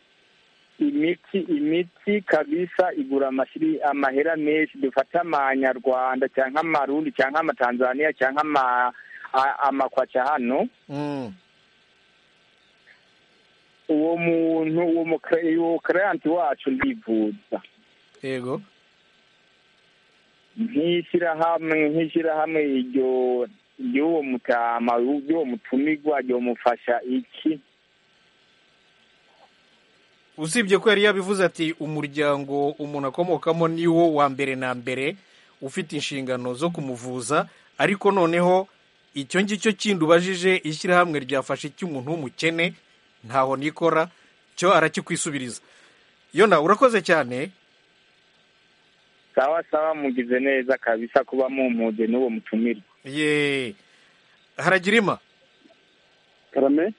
imiti imiti kabisa igura amahera menshi dufate amanyarwanda cyangwa amarundi cyangwa amatanzaniya cyangwa amakwaca hano uwo muntu uwo karanti wacu ndivuza yego nk'ishyirahamwe nk'ishyirahamwe iryo ry'uwo mutama ry'uwo mutumirwa ryomufasha iki usibye ko yari yabivuze ati umuryango umuntu akomokamo ni wo wa mbere na mbere ufite inshingano zo kumuvuza ariko noneho icyo ngicyo kindi ubajije ishyirahamwe ryafashe icy'umuntu w'umukene ntaho nikora cyo arakikwisubiriza yona urakoze cyane sawa sawa mugize neza kabisa kuba mumuze n'uwo mutumirwa ye haragira ima karame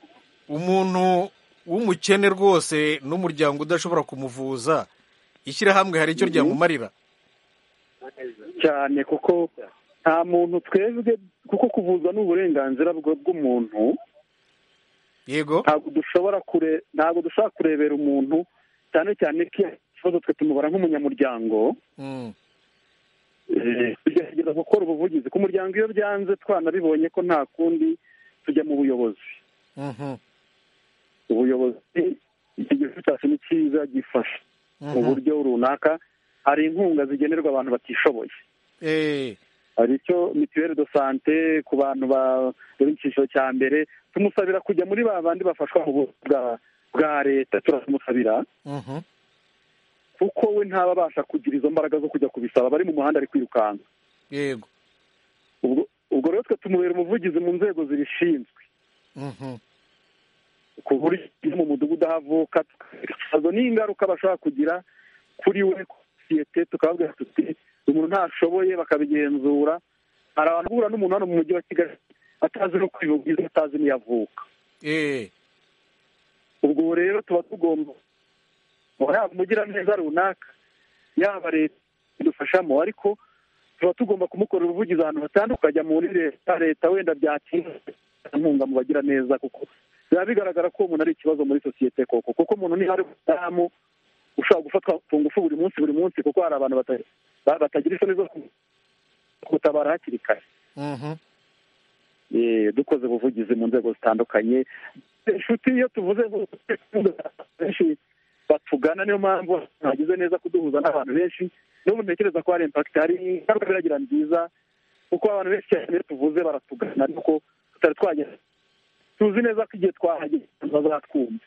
umuntu w'umukene rwose n'umuryango udashobora kumuvuza ishyirahamwe hari icyo ryamumarira cyane kuko nta muntu twebwe kuko kuvuzwa ni uburenganzira bw'umuntu yego ntabwo dushobora kure ntabwo dushobora kurebera umuntu cyane cyane ko iyo ikibazo twe tumubara nk'umunyamuryango tugerageza gukora ubuvugizi ku muryango iyo byanze twanabibonye ko nta kundi tujya mu buyobozi ubuyobozi iki gihugu cyacu ni cyiza gifasha mu buryo runaka hari inkunga zigenerwa abantu batishoboye hari icyo mituweli do sante ku bantu bari mu cyiciro cya mbere tumusabira kujya muri ba bandi bafashwa mu buzima bwa leta turamusabira kuko we ntaba abasha kugira izo mbaraga zo kujya kubisaba bari mu muhanda ari kwirukanka yego ubwo rero twe tumubera umuvugizi mu nzego zibishinzwe ku buryo iyo mu mudugudu ahavuka tukagaragaza n'ingaruka bashobora kugira kuri we sosiyete tukababwira tuti umuntu ntashoboye bakabigenzura hari abantu bahura n'umuntu hano mu mujyi wa kigali atazi no kwivugiza atazi n'iyavuka ubwo rero tuba tugomba yaba umugiraneza runaka yaba leta idufashamo ariko tuba tugomba kumukorera ubuvugizi ahantu hatandukanye muri leta leta wenda byatinda inkunga mu bagiraneza kuko biba bigaragara ko umuntu ari ikibazo muri sosiyete koko kuko umuntu niba ari umudamu ushobora gufatwa ku ngufu buri munsi buri munsi kuko hari abantu batagira isoni zo kutabara hakiri kare dukoze ubuvugizi mu nzego zitandukanye inshuti iyo tuvuze benshi batugana niyo mpamvu bagize neza kuduhuza n'abantu benshi n'ubu ntekereza ko hari impakiti hari ingaruka biragira nziza kuko abantu benshi cyane iyo tuvuze baratugana ariko tutari twagera tuzi neza ko igihe twahageze bazatwumva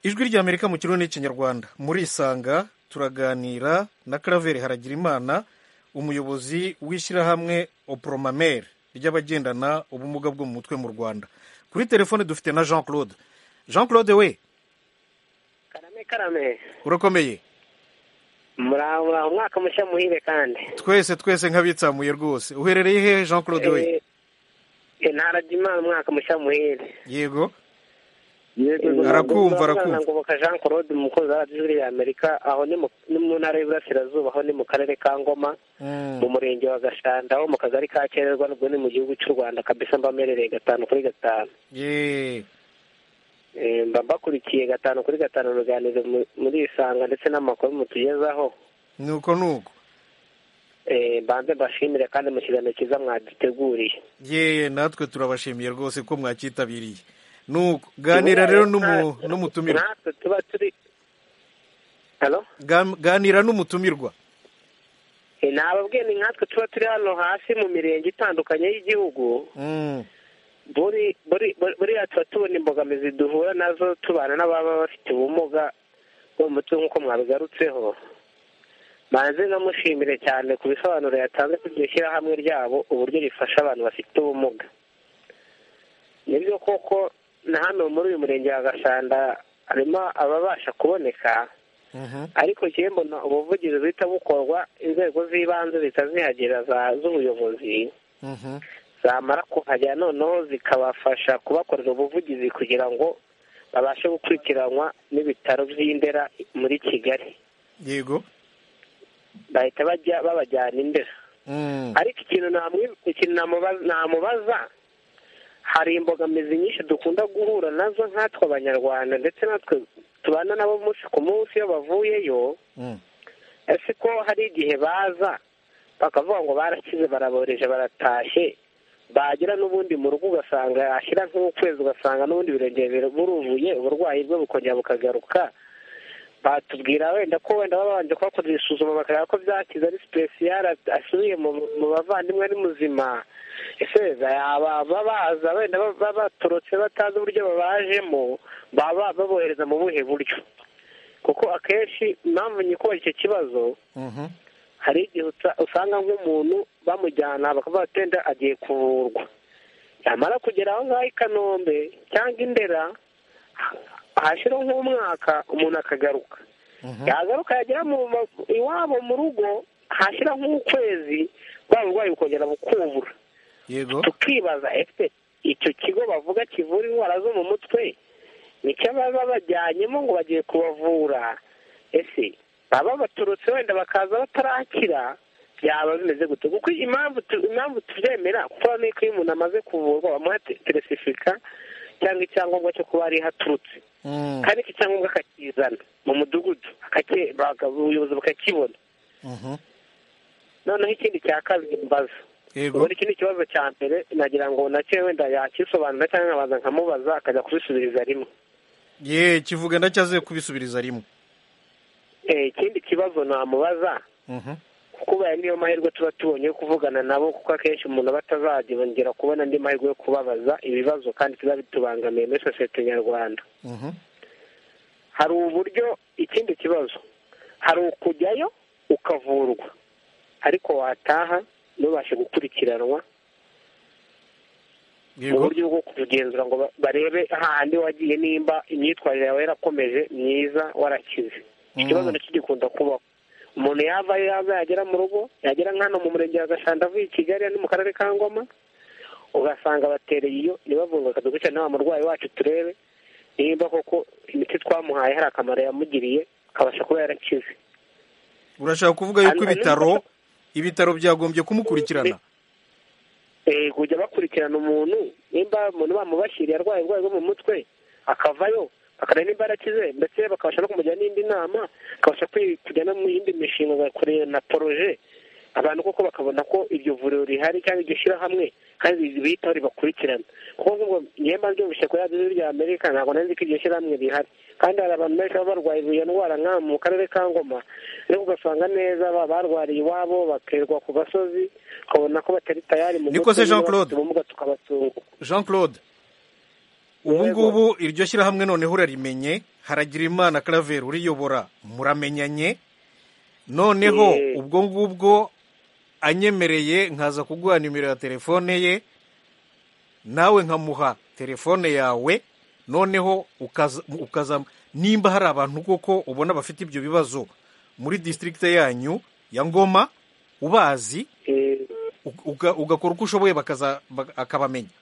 ijwi ry'amerika mu kirundi n'ikinyarwanda murisanga turaganira na karaveri haragira imana umuyobozi w'ishyirahamwe oporomamere ry'abagendana ubumuga bwo mu mutwe mu rwanda kuri telefone dufite na jean claude jean claude we karame urakomeye muraho muraho umwaka mushya muhire kandi twese twese nk'abitsamuye rwose uherereye hehe jean claude we ntarajya imana umwaka mushya muhire yego arakumva arakumva ngoboka jean claude umukozi wa radiyo y'amerika aho ni mu ntara y'iburasirazuba aho ni mu karere ka ngoma mu murenge wa gashanda aho mu kagari ka kererwa nubwo ni mu gihugu cy'u rwanda kabisa mba merereye gatanu kuri gatanu mba mbakurikiye gatanu kuri gatanu uruganiriro muri isanga ndetse n'amakuru mutugezaho ni uko ni uko mbanze mbashimire kandi mu kiganiro cyiza mwaduteguriye yeee natwe turabashimiye rwose ko mwacyitabiriye ni uko ganira rero n'umutumirwa natwe tuba turi ganira n'umutumirwa ntababwiye ni nkatwe tuba turi hano hasi mu mirenge itandukanye y'igihugu buriya tuba tubona imbogamizi duhura nazo tubana n'ababa bafite ubumuga bwo mu mutwe nk'uko mwabigarutseho manze namushimire cyane ku bisobanuro yatanze ku iryo shyirahamwe ryabo uburyo rifasha abantu bafite ubumuga nibyo koko na hano muri uyu murenge wa gashanda harimo ababasha kuboneka ariko igihe mbona ubuvugizi buhita bukorwa inzego z'ibanze zitazihagera z'ubuyobozi zamara kuhagera noneho zikabafasha kubakorera ubuvugizi kugira ngo babashe gukurikiranwa n'ibitaro by'indera muri kigali yego bahita bajya babajyana indera ariko ikintu namubaza hari imbogamizi nyinshi dukunda guhura nazo nkatwe abanyarwanda ndetse natwe tubana nabo umunsi ku munsi iyo bavuyeyo ese ko hari igihe baza bakavuga ngo barakize baraboreje baratashye bagera n'ubundi mu rugo ugasanga yashyira nk'ukwezi ugasanga n'ubundi birengera buruvuye uburwayi bwe bukongera bukagaruka batubwira wenda ko wenda baba babanje kubakorera isuzuma bakareba ko byakize ari sipesiyare asubiye mu bavandimwe ari muzima ese yaba baza wenda baba baturutse batazi uburyo babajemo baba babohereza mu buhe buryo kuko akenshi impamvu nyikubahira icyo kibazo hari igihe usanga nk'umuntu bamujyana bakavuga ati wenda agiye kuvurwa yamara kugera aho ngaho i kanombe cyangwa indera hashyiraho nk'umwaka umuntu akagaruka yagaruka yagera iwabo mu rugo hashyira nk'ukwezi bwa burwayi bukongera bukuvura tukibaza ese icyo kigo bavuga kivura indwara zo mu mutwe nicyo baba bajyanyemo ngo bagiye kubavura ese baba baturutse wenda bakaza batarakira byaba bimeze gutyo kuko impamvu impamvu tubyemera kuko ni uko iyo umuntu amaze kuvurwa bamuha teresifika cyangwa icyangombwa cyo kuba ariho aturutse kandi iki cyangombwa akakizana mu mudugudu ubuyobozi bukakibona noneho ikindi cya kabiri mbaza ubundi iki ni ikibazo cya mbere nagira ngo nacyo wenda yakisobanura cyangwa nkabanza nkamubaza akajya kubisubiriza rimwe ye kivuga ndacyaze kubisubiriza rimwe ikindi kibazo namubaza kuba niyo mahirwe tuba tubonye yo kuvugana nabo kuko akenshi umuntu aba atazagera kubona andi mahirwe yo kubabaza ibibazo kandi tuba bitubangamiye muri sosiyete nyarwanda hari uburyo ikindi kibazo hari ukujyayo ukavurwa ariko wataha ntubashe gukurikiranwa mu buryo bwo kugenzura ngo barebe hahandi wagiye nimba imyitwarire yawe yarakomeje myiza warakize ikibazo nacyo gikunda kubaho umuntu yava ayo yava yagera mu rugo yagera nk'hano mu murenge wa gashanda avuye i kigali no mu karere ka ngoma ugasanga batereye iyo ntibavurwe bakadukurikirana wa murwayi wacu turebe nimba koko imiti twamuhaye hari akamaro yamugiriye akabasha kuba yarakize urashaka kuvuga yuko ibitaro ibitaro byagombye kumukurikirana kujya bakurikirana umuntu nimba umuntu bamubashyiriye arwaye uburwayi bwo mu mutwe akavayo bakareba nimba yarakize ndetse bakabasha no kumujyana n'indi nama akabasha kujya no mu yindi mishinga agakorera na poroje abantu koko bakabona ko iryo vuriro rihari cyangwa iryo shyirahamwe kandi bihitaho ribakurikirana kuko nk'ubwo nyemba byumvise kuri radiyo rya amerika ntabwo nari nzi ko iryo shyirahamwe rihari kandi hari abantu benshi baba barwaye iyo ndwara nka mu karere ka ngoma ariko ugasanga neza barwariye iwabo bakerwa ku gasozi ukabona ko batari tayari mu mutwe jean claude jean claude ubu ngubu iryo shyirahamwe noneho urarimenye haragira imana karaveri uriyobora muramenyanye noneho ubwo ngubwo anyemereye nkaza kuguha nimero ya telefone ye nawe nkamuha telefone yawe noneho ukaza nimba hari abantu koko ubona bafite ibyo bibazo muri disitirigite yanyu ya ngoma ubazi ugakora uko ushoboye akabamenya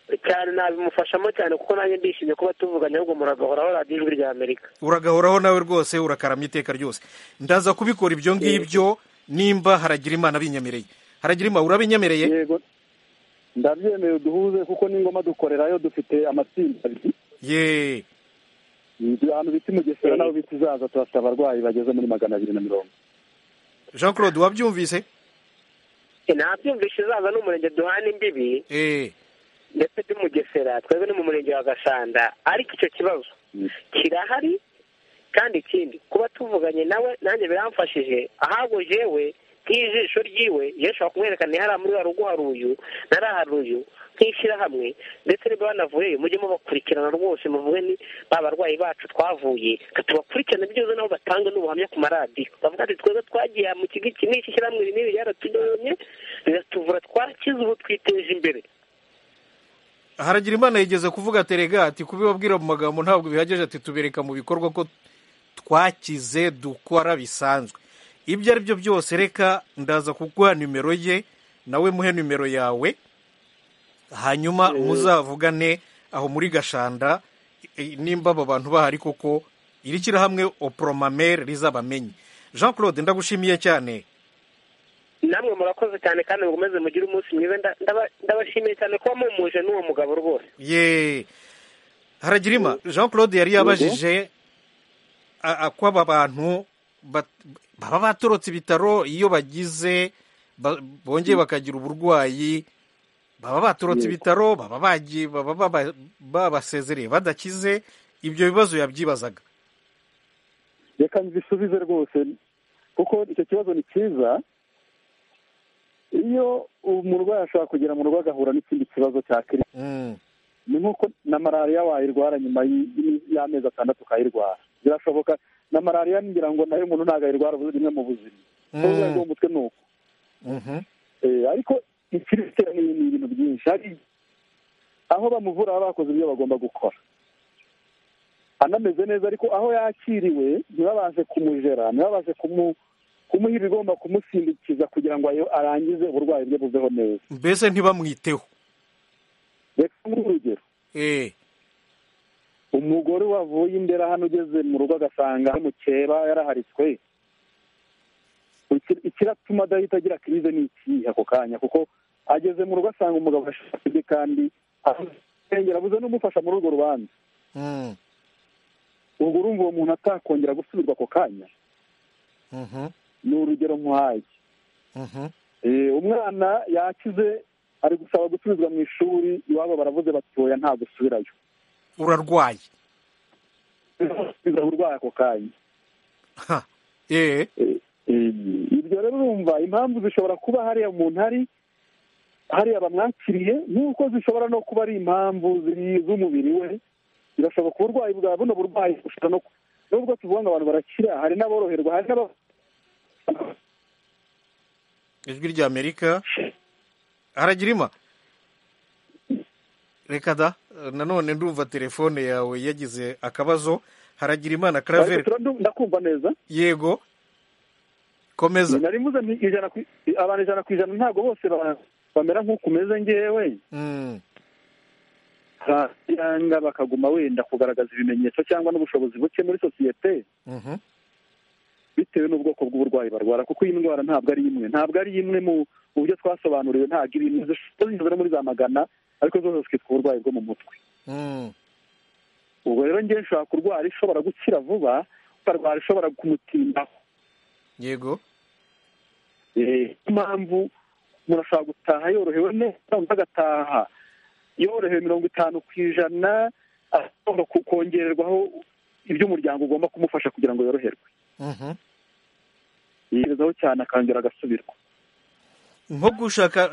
cyane nabimufashamo cyane kuko nanjye ndishimye kuba tuvuganye ahubwo muragahoraho radiyo ijwi rya amerika uragahoraho nawe rwose urakarama iteka ryose ndaza kubikora ibyo ngibyo nimba haragira imana binyemereye haragira imana urabinyemereye yego ndabyemeye duhuze kuko n'ingoma dukorerayo dufite amatsinda abiri ye ahantu bita imugesera naho bita izaza turasaba abarwayi bageze muri magana abiri na mirongo jean claude wabyumvise nabyumvise izaza ni umurenge duhana imbibi ndetse n'umugesera twebwe ni mu murenge wa gasanda ariko icyo kibazo kirahari kandi ikindi kuba tuvuganye nawe nanjye biramfashije ahubwo jewe nk'ijisho ryiwe yashobora kumwereka ntihari muri wa rugo hari uyu ntari hari uyu nk'ishyirahamwe ndetse niba banavuyeyo mujye mubakurikirana rwose muvuge ni ba barwayi bacu twavuye tubakurikirana byiza nabo batanga n'ubuhamya ku maradiyo bavuga ati twebwe twagiye mu kigo iki n'iki shyirahamwe rinini ryaratudonye riratuvura twarakize ubu twiteje imbere haragira imana yigeze kuvuga terega ati kubibabwira mu magambo ntabwo bihagije ati tubereka mu bikorwa ko twakize dukora bisanzwe ibyo ari byo byose reka ndaza kuguha nimero ye nawe muhe nimero yawe hanyuma muzavugane aho muri gashanda nimba aba bantu bahari koko iri shyirahamwe oporomamere rizabamenye jean claude ndagushimiye cyane namwe murakoze cyane kandi mukomeze mugire umunsi mwiza ndabashimiye cyane kuba mumuje n'uwo mugabo rwose ye haragira ima jean claude yari yabajije ko aba bantu baba batorotse ibitaro iyo bagize bongeye bakagira uburwayi baba batorotse ibitaro baba bagiye baba babasezereye badakize ibyo bibazo yabyibazaga reka mbisubize rwose kuko icyo kibazo ni cyiza iyo umurwayi ashobora kugera mu rugo agahura n'ikindi kibazo cya kirisi ni nk'uko na malariya wayirwara nyuma y'amezi atandatu ukayirwara birashoboka na malariya ngira ngo nayo umuntu ntabwo ayirwara rimwe mu buzima uburwayi bwo mu mutwe ni uko ariko ikirisi ni ibintu byinshi hari aho bamuvura baba bakoze ibyo bagomba gukora anameze neza ariko aho yakiriwe ntibabashe kumujera ntibabashe kumu kumuha ibigomba kumusimbikiza kugira ngo arangize uburwayi bwe buveho neza mbese ntibamwiteho reka nk'urugero umugore wavuye imbere hano ugeze mu rugo agasanga ari mukeba yaraharitswe ikiratuma adahita agira kirize ni ikihe ako kanya kuko ageze mu rugo asanga umugabo ashaje kandi arengera abuze n'umufasha muri urwo rubanza ubwo urumva uwo muntu atakongera gusubirwa ako kanya ni urugero nkuhaye umwana yakize ari gusaba gusubizwa mu ishuri iwabo baravuze batoya nta gusubirayo urarwaye urwaye ako kanya ibyo rero urumva impamvu zishobora kuba hariya umuntu ari hariya bamwakiriye nk'uko zishobora no kuba ari impamvu z'umubiri we birashoboka uburwayi bwa buno burwayi bushobora no nubwo tuvuga ngo abantu barakira hari n'aboroherwa hari n'aba ijwi rya amerika haragira ima reka da nanone ndumva telefone yawe yagize akabazo haragira imana karaveri ndakumva neza yego komeza nari mvuze abantu ijana ku ijana ntabwo bose bamera nk'uko umeze ngewe cyangwa bakaguma wenda kugaragaza ibimenyetso cyangwa n'ubushobozi buke muri sosiyete bitewe n'ubwoko bw'uburwayi barwara kuko iyi ndwara ntabwo ari imwe ntabwo ari imwe mu buryo twasobanuriwe ntabwo iri imwe zishobora muri za magana ariko zose zikitwa uburwayi bwo mu mutwe ubwo rero ngewe nshobora kurwara ishobora gukira vuba ukarwara ishobora kumutindaho yego niyo mpamvu umuntu ashobora gutaha yorohewe neza undi agataha yorohewe mirongo itanu ku ijana ashobora kongererwaho iby'umuryango ugomba kumufasha kugira ngo yoroherwe yigezaho cyane akangera agasubirwa nko gushaka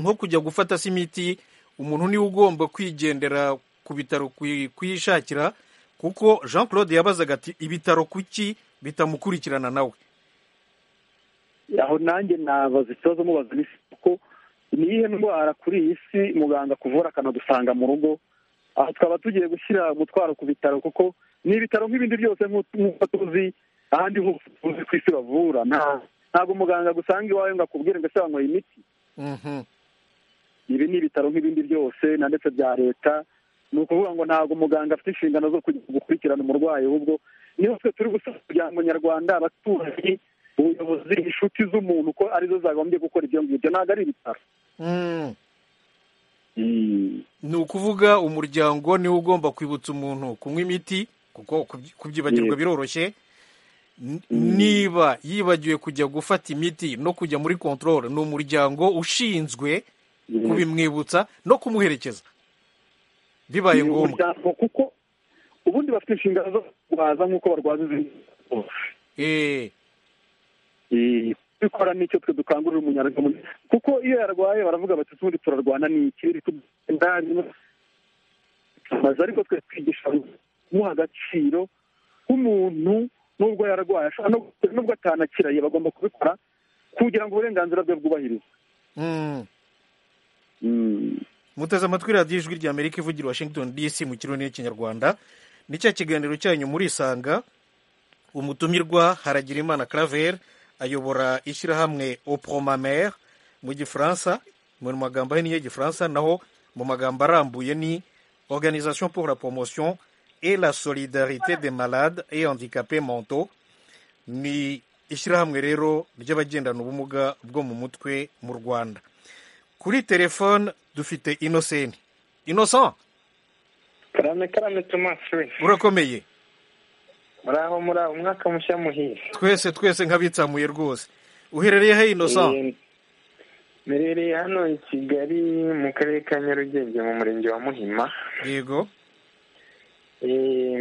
nko kujya gufata se imiti umuntu niwe ugomba kwigendera ku bitaro kuyishakira kuko jean claude yabazaga ati ibitaro kuki bitamukurikirana nawe aho nanjye nabaza ikibazo mubaza kuko ni iyihe ndwara kuri iyi si muganga kuvura akanadusanga mu rugo aha twaba tugiye gushyira umutwaro ku bitaro kuko ni ibitaro nk'ibindi byose nk'uko tuzi ahandi hose tuzi ku isi bavura ntabwo umuganga agusanga iwawe ngo akubwire ngo ese wanyweye imiti ibi ni ibitaro nk'ibindi byose na ndetse bya leta ni ukuvuga ngo ntabwo umuganga afite inshingano zo gukurikirana umurwayi ahubwo niho twe turi gusaba umuryango nyarwanda abaturage ubuyobozi inshuti z'umuntu ko arizo zagombye gukora ibyo ngibyo ntabwo ari ibitaro ni ukuvuga umuryango niwo ugomba kwibutsa umuntu kunywa imiti kuko kubyibagirwa biroroshye niba yibagiwe kujya gufata imiti no kujya muri kontorore ni umuryango ushinzwe kubimwibutsa no kumuherekeza bibaye ngombwa kuko ubundi bafite inshingano zo kurwaza nk'uko barwaza izindi bikora n'icyo twe dukangurira umunyarwanda kuko iyo yarwaye baravuga bati ubundi turarwana ni ikirere tumaze ariko twe twigisha kumuha agaciro k'umuntu nubwo yarwaye nubwo atanakiraye bagomba kubikora kugira ngo uburenganzira bwe bwubahirizwe muteze amatwi radiyo ijwi rya amerika ivugira washington dc mu kironi cy'ikinyarwanda ni cya kiganiro cyanyu muri isanga umutumirwa haragirimana claver ayobora ishyirahamwe opromamere mu gifaransa mu magambo ye y'igifaransa naho mu magambo arambuye ni organisation pour la promotion et la solidarité des malades et handicapés mentaux ni ishyirahamwe rero ry'abagendana ubumuga bwo mu mutwe mu rwanda kuri telefone dufite inoseni inosan karame karame tomasi we urakomeye muraho muraho umwaka mushya muhire twese twese nk'abitsamuye rwose uherereye he inosan mperereye hano i kigali mu karere ka nyarugenge mu murenge wa muhima yego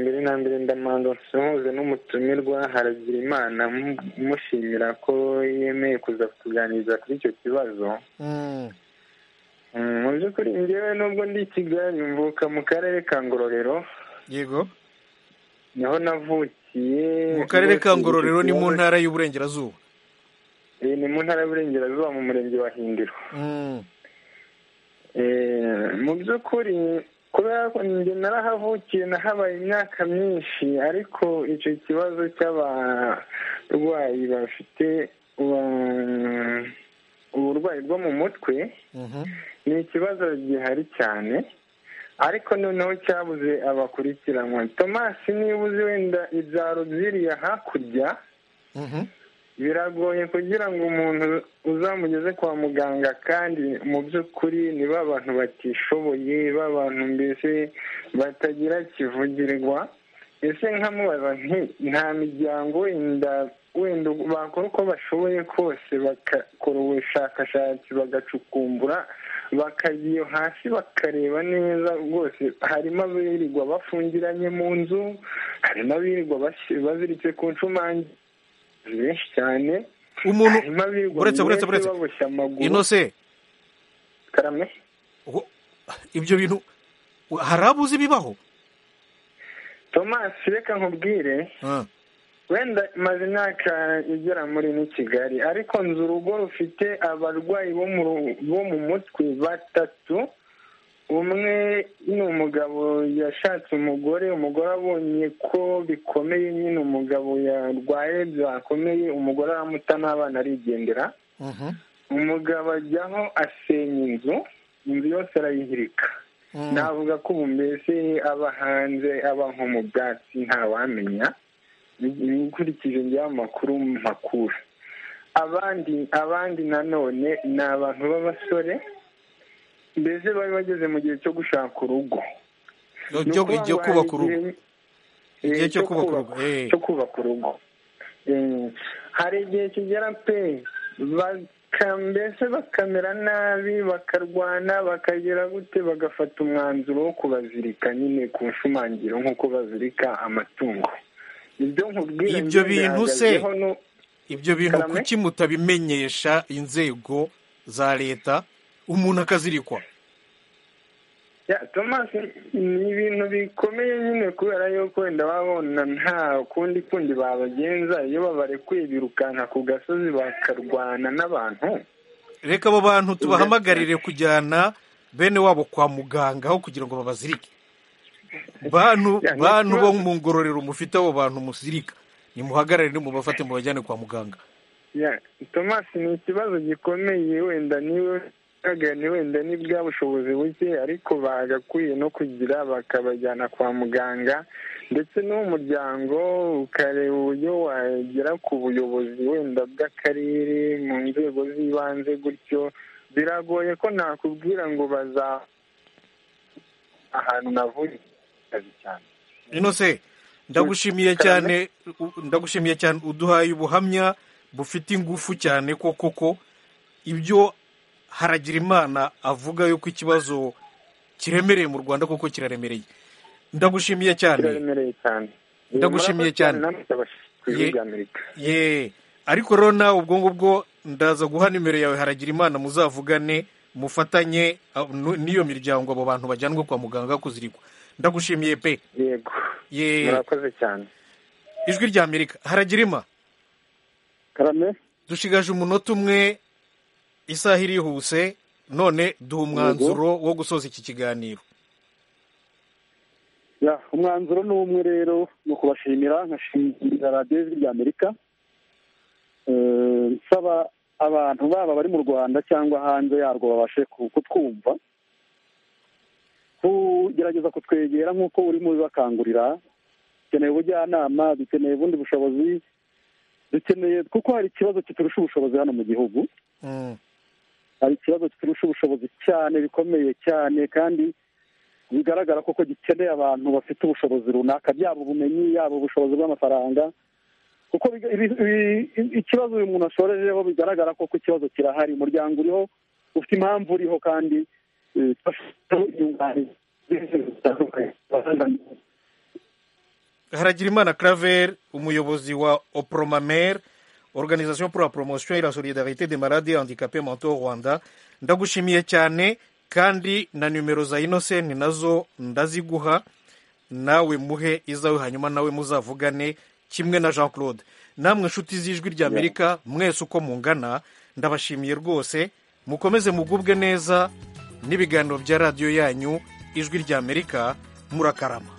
mbere na mbere ndamanza nsuhuze n'umutumirwa haragira imana mushimira ko yemeye kuza kutuganiriza kuri icyo kibazo mu by'ukuri ngewe nubwo ndi i kigali mvuka mu karere ka ngororero yego niho navukiye mu karere ka ngororero ni mu ntara y'uburengerazuba ni mu ntara y'uburengerazuba mu murenge wa hindiro mu by'ukuri kubera ko njye narahavukiye nahabaye imyaka myinshi ariko icyo kibazo cy'abarwayi bafite uburwayi bwo mu mutwe ni ikibazo gihari cyane ariko noneho cyabuze abakurikiranwa tomasi niba uzi wenda ibyaro byiriya hakurya biragoye kugira ngo umuntu uzamugeze kwa muganga kandi mu by'ukuri niba abantu batishoboye b'abantu mbese batagira kivugirwa ese nkamubaza nta miryango wenda wenda bakora uko bashoboye kose bagakora ubushakashatsi bagacukumbura bakajya iyo hasi bakareba neza rwose harimo abirirwa bafungiranye mu nzu harimo abirirwa baziritse ku nshumange benshi cyane umuntu buretse buretse buretse inose karame ibyo bintu hari abuzi bibaho thomas reka nkubwire wenda maze imyaka igera muri ni kigali ariko nzu urugo rufite abarwayi bo mu mutwe batatu umwe ni umugabo yashatse umugore umugore abonye ko bikomeye nyine umugabo yarwaye byakomeye umugore aramuta n'abana arigendera umugabo ajyaho asenya inzu inzu yose arayihirika navuga ko ubu mbese aba hanze aba nko mu byatsi ntawamenya nkurikije njyewe amakuru makuru abandi abandi nanone ni abantu b'abasore mbese bari bageze mu gihe cyo gushaka urugo igihe kubaka urugo igihe cyo kubaka urugo hari igihe kigera pe mbese bakamera nabi bakarwana bakagera gute bagafata umwanzuro wo kubazirika nyine ku nshumangiro nk'uko bazirika amatungo ibyo bintu se ibyo bintu kuki mutabimenyesha inzego za leta umuntu akazirikwa tomasi ni ibintu bikomeye nyine kubera yuko wenda babona nta kundi kundi babagenza iyo babarekuye birukanka ku gasozi bakarwana n'abantu reka abo bantu tubahamagarire kujyana bene wabo kwa muganga aho kugira ngo babazirike bantu bantu bo mu ngororero mufite abo bantu musirika nimuhagarare nimubafate mubajyane kwa muganga tomasi ni ikibazo gikomeye wenda niwe bagane wenda ni bwa bushobozi buke ariko bagakwiye no kugira bakabajyana kwa muganga ndetse n'umuryango ukareba uburyo wagera ku buyobozi wenda bw'akarere mu nzego z'ibanze gutyo biragoye ko nakubwira ngo baza ahantu navuye akazi cyane inose ndagushimiye cyane ndagushimiye cyane uduhaye ubuhamya bufite ingufu cyane ko koko ibyo haragira imana avuga yuko ikibazo kiremereye mu rwanda kuko kiraremereye ndagushimiye cyane ndagushimiye cyane ye ariko rero nawe ubwo ngubwo ndaza guha nimero yawe haragira imana muzavugane mufatanye n'iyo miryango abo bantu bajyanwe kwa muganga kuzirikwa ndagushimiye pe yego murakoze cyane ijwi rya amerika haragirima karame dushigaje umunota umwe isaha irihuse none duha umwanzuro wo gusoza iki kiganiro umwanzuro ni umwe rero ni ukubashimira nkashimira radiyo y'ijwi rya amerika nsaba abantu baba bari mu rwanda cyangwa hanze yarwo babashe kutwumva kugerageza kutwegera nk'uko urimo ubibakangurira dukeneye ubujyanama dukeneye ubundi bushobozi dukeneye kuko hari ikibazo kiturusha ubushobozi hano mu gihugu hari ikibazo kiturusha ubushobozi cyane bikomeye cyane kandi bigaragara ko gikeneye abantu bafite ubushobozi runaka byaba ubumenyi yaba ubushobozi bw'amafaranga kuko ikibazo uyu muntu ashorejeho bigaragara ko ikibazo kirahari umuryango uriho ufite impamvu uriho kandi haragirimana claver umuyobozi wa opromamere organisation pour la promotion et la solidarité des malades handicapés mentaux rwanda ndagushimiye cyane kandi na nimero za innocent nazo ndaziguha nawe muhe izawe hanyuma nawe muzavugane kimwe na jean claude namwe inshuti z'ijwi ry'amerika mwese uko mungana ndabashimiye rwose mukomeze mugubwe neza n'ibiganiro bya radiyo yanyu ijwi ry'amerika murakarama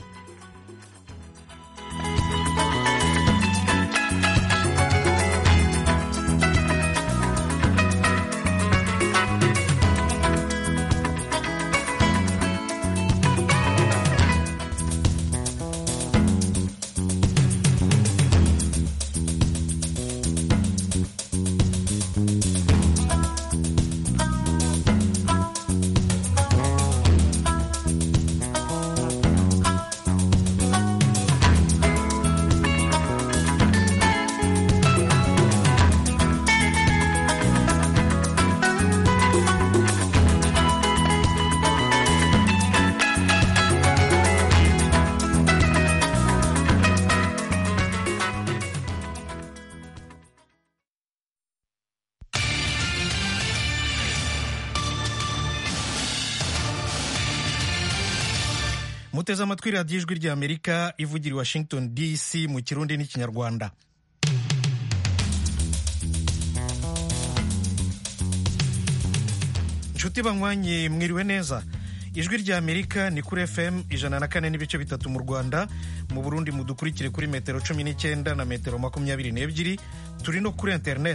muteze amatwi radiyo ijwi rya amerika ivugira i washington dc mu kirundi n'ikinyarwanda inshuti banywanye mwiriwe neza ijwi rya amerika ni kuri fm ijana na kane n'ibice bitatu mu rwanda mu burundi mudukurikire kuri metero cumi n'icyenda na metero makumyabiri n'ebyiri turi no kuri interineti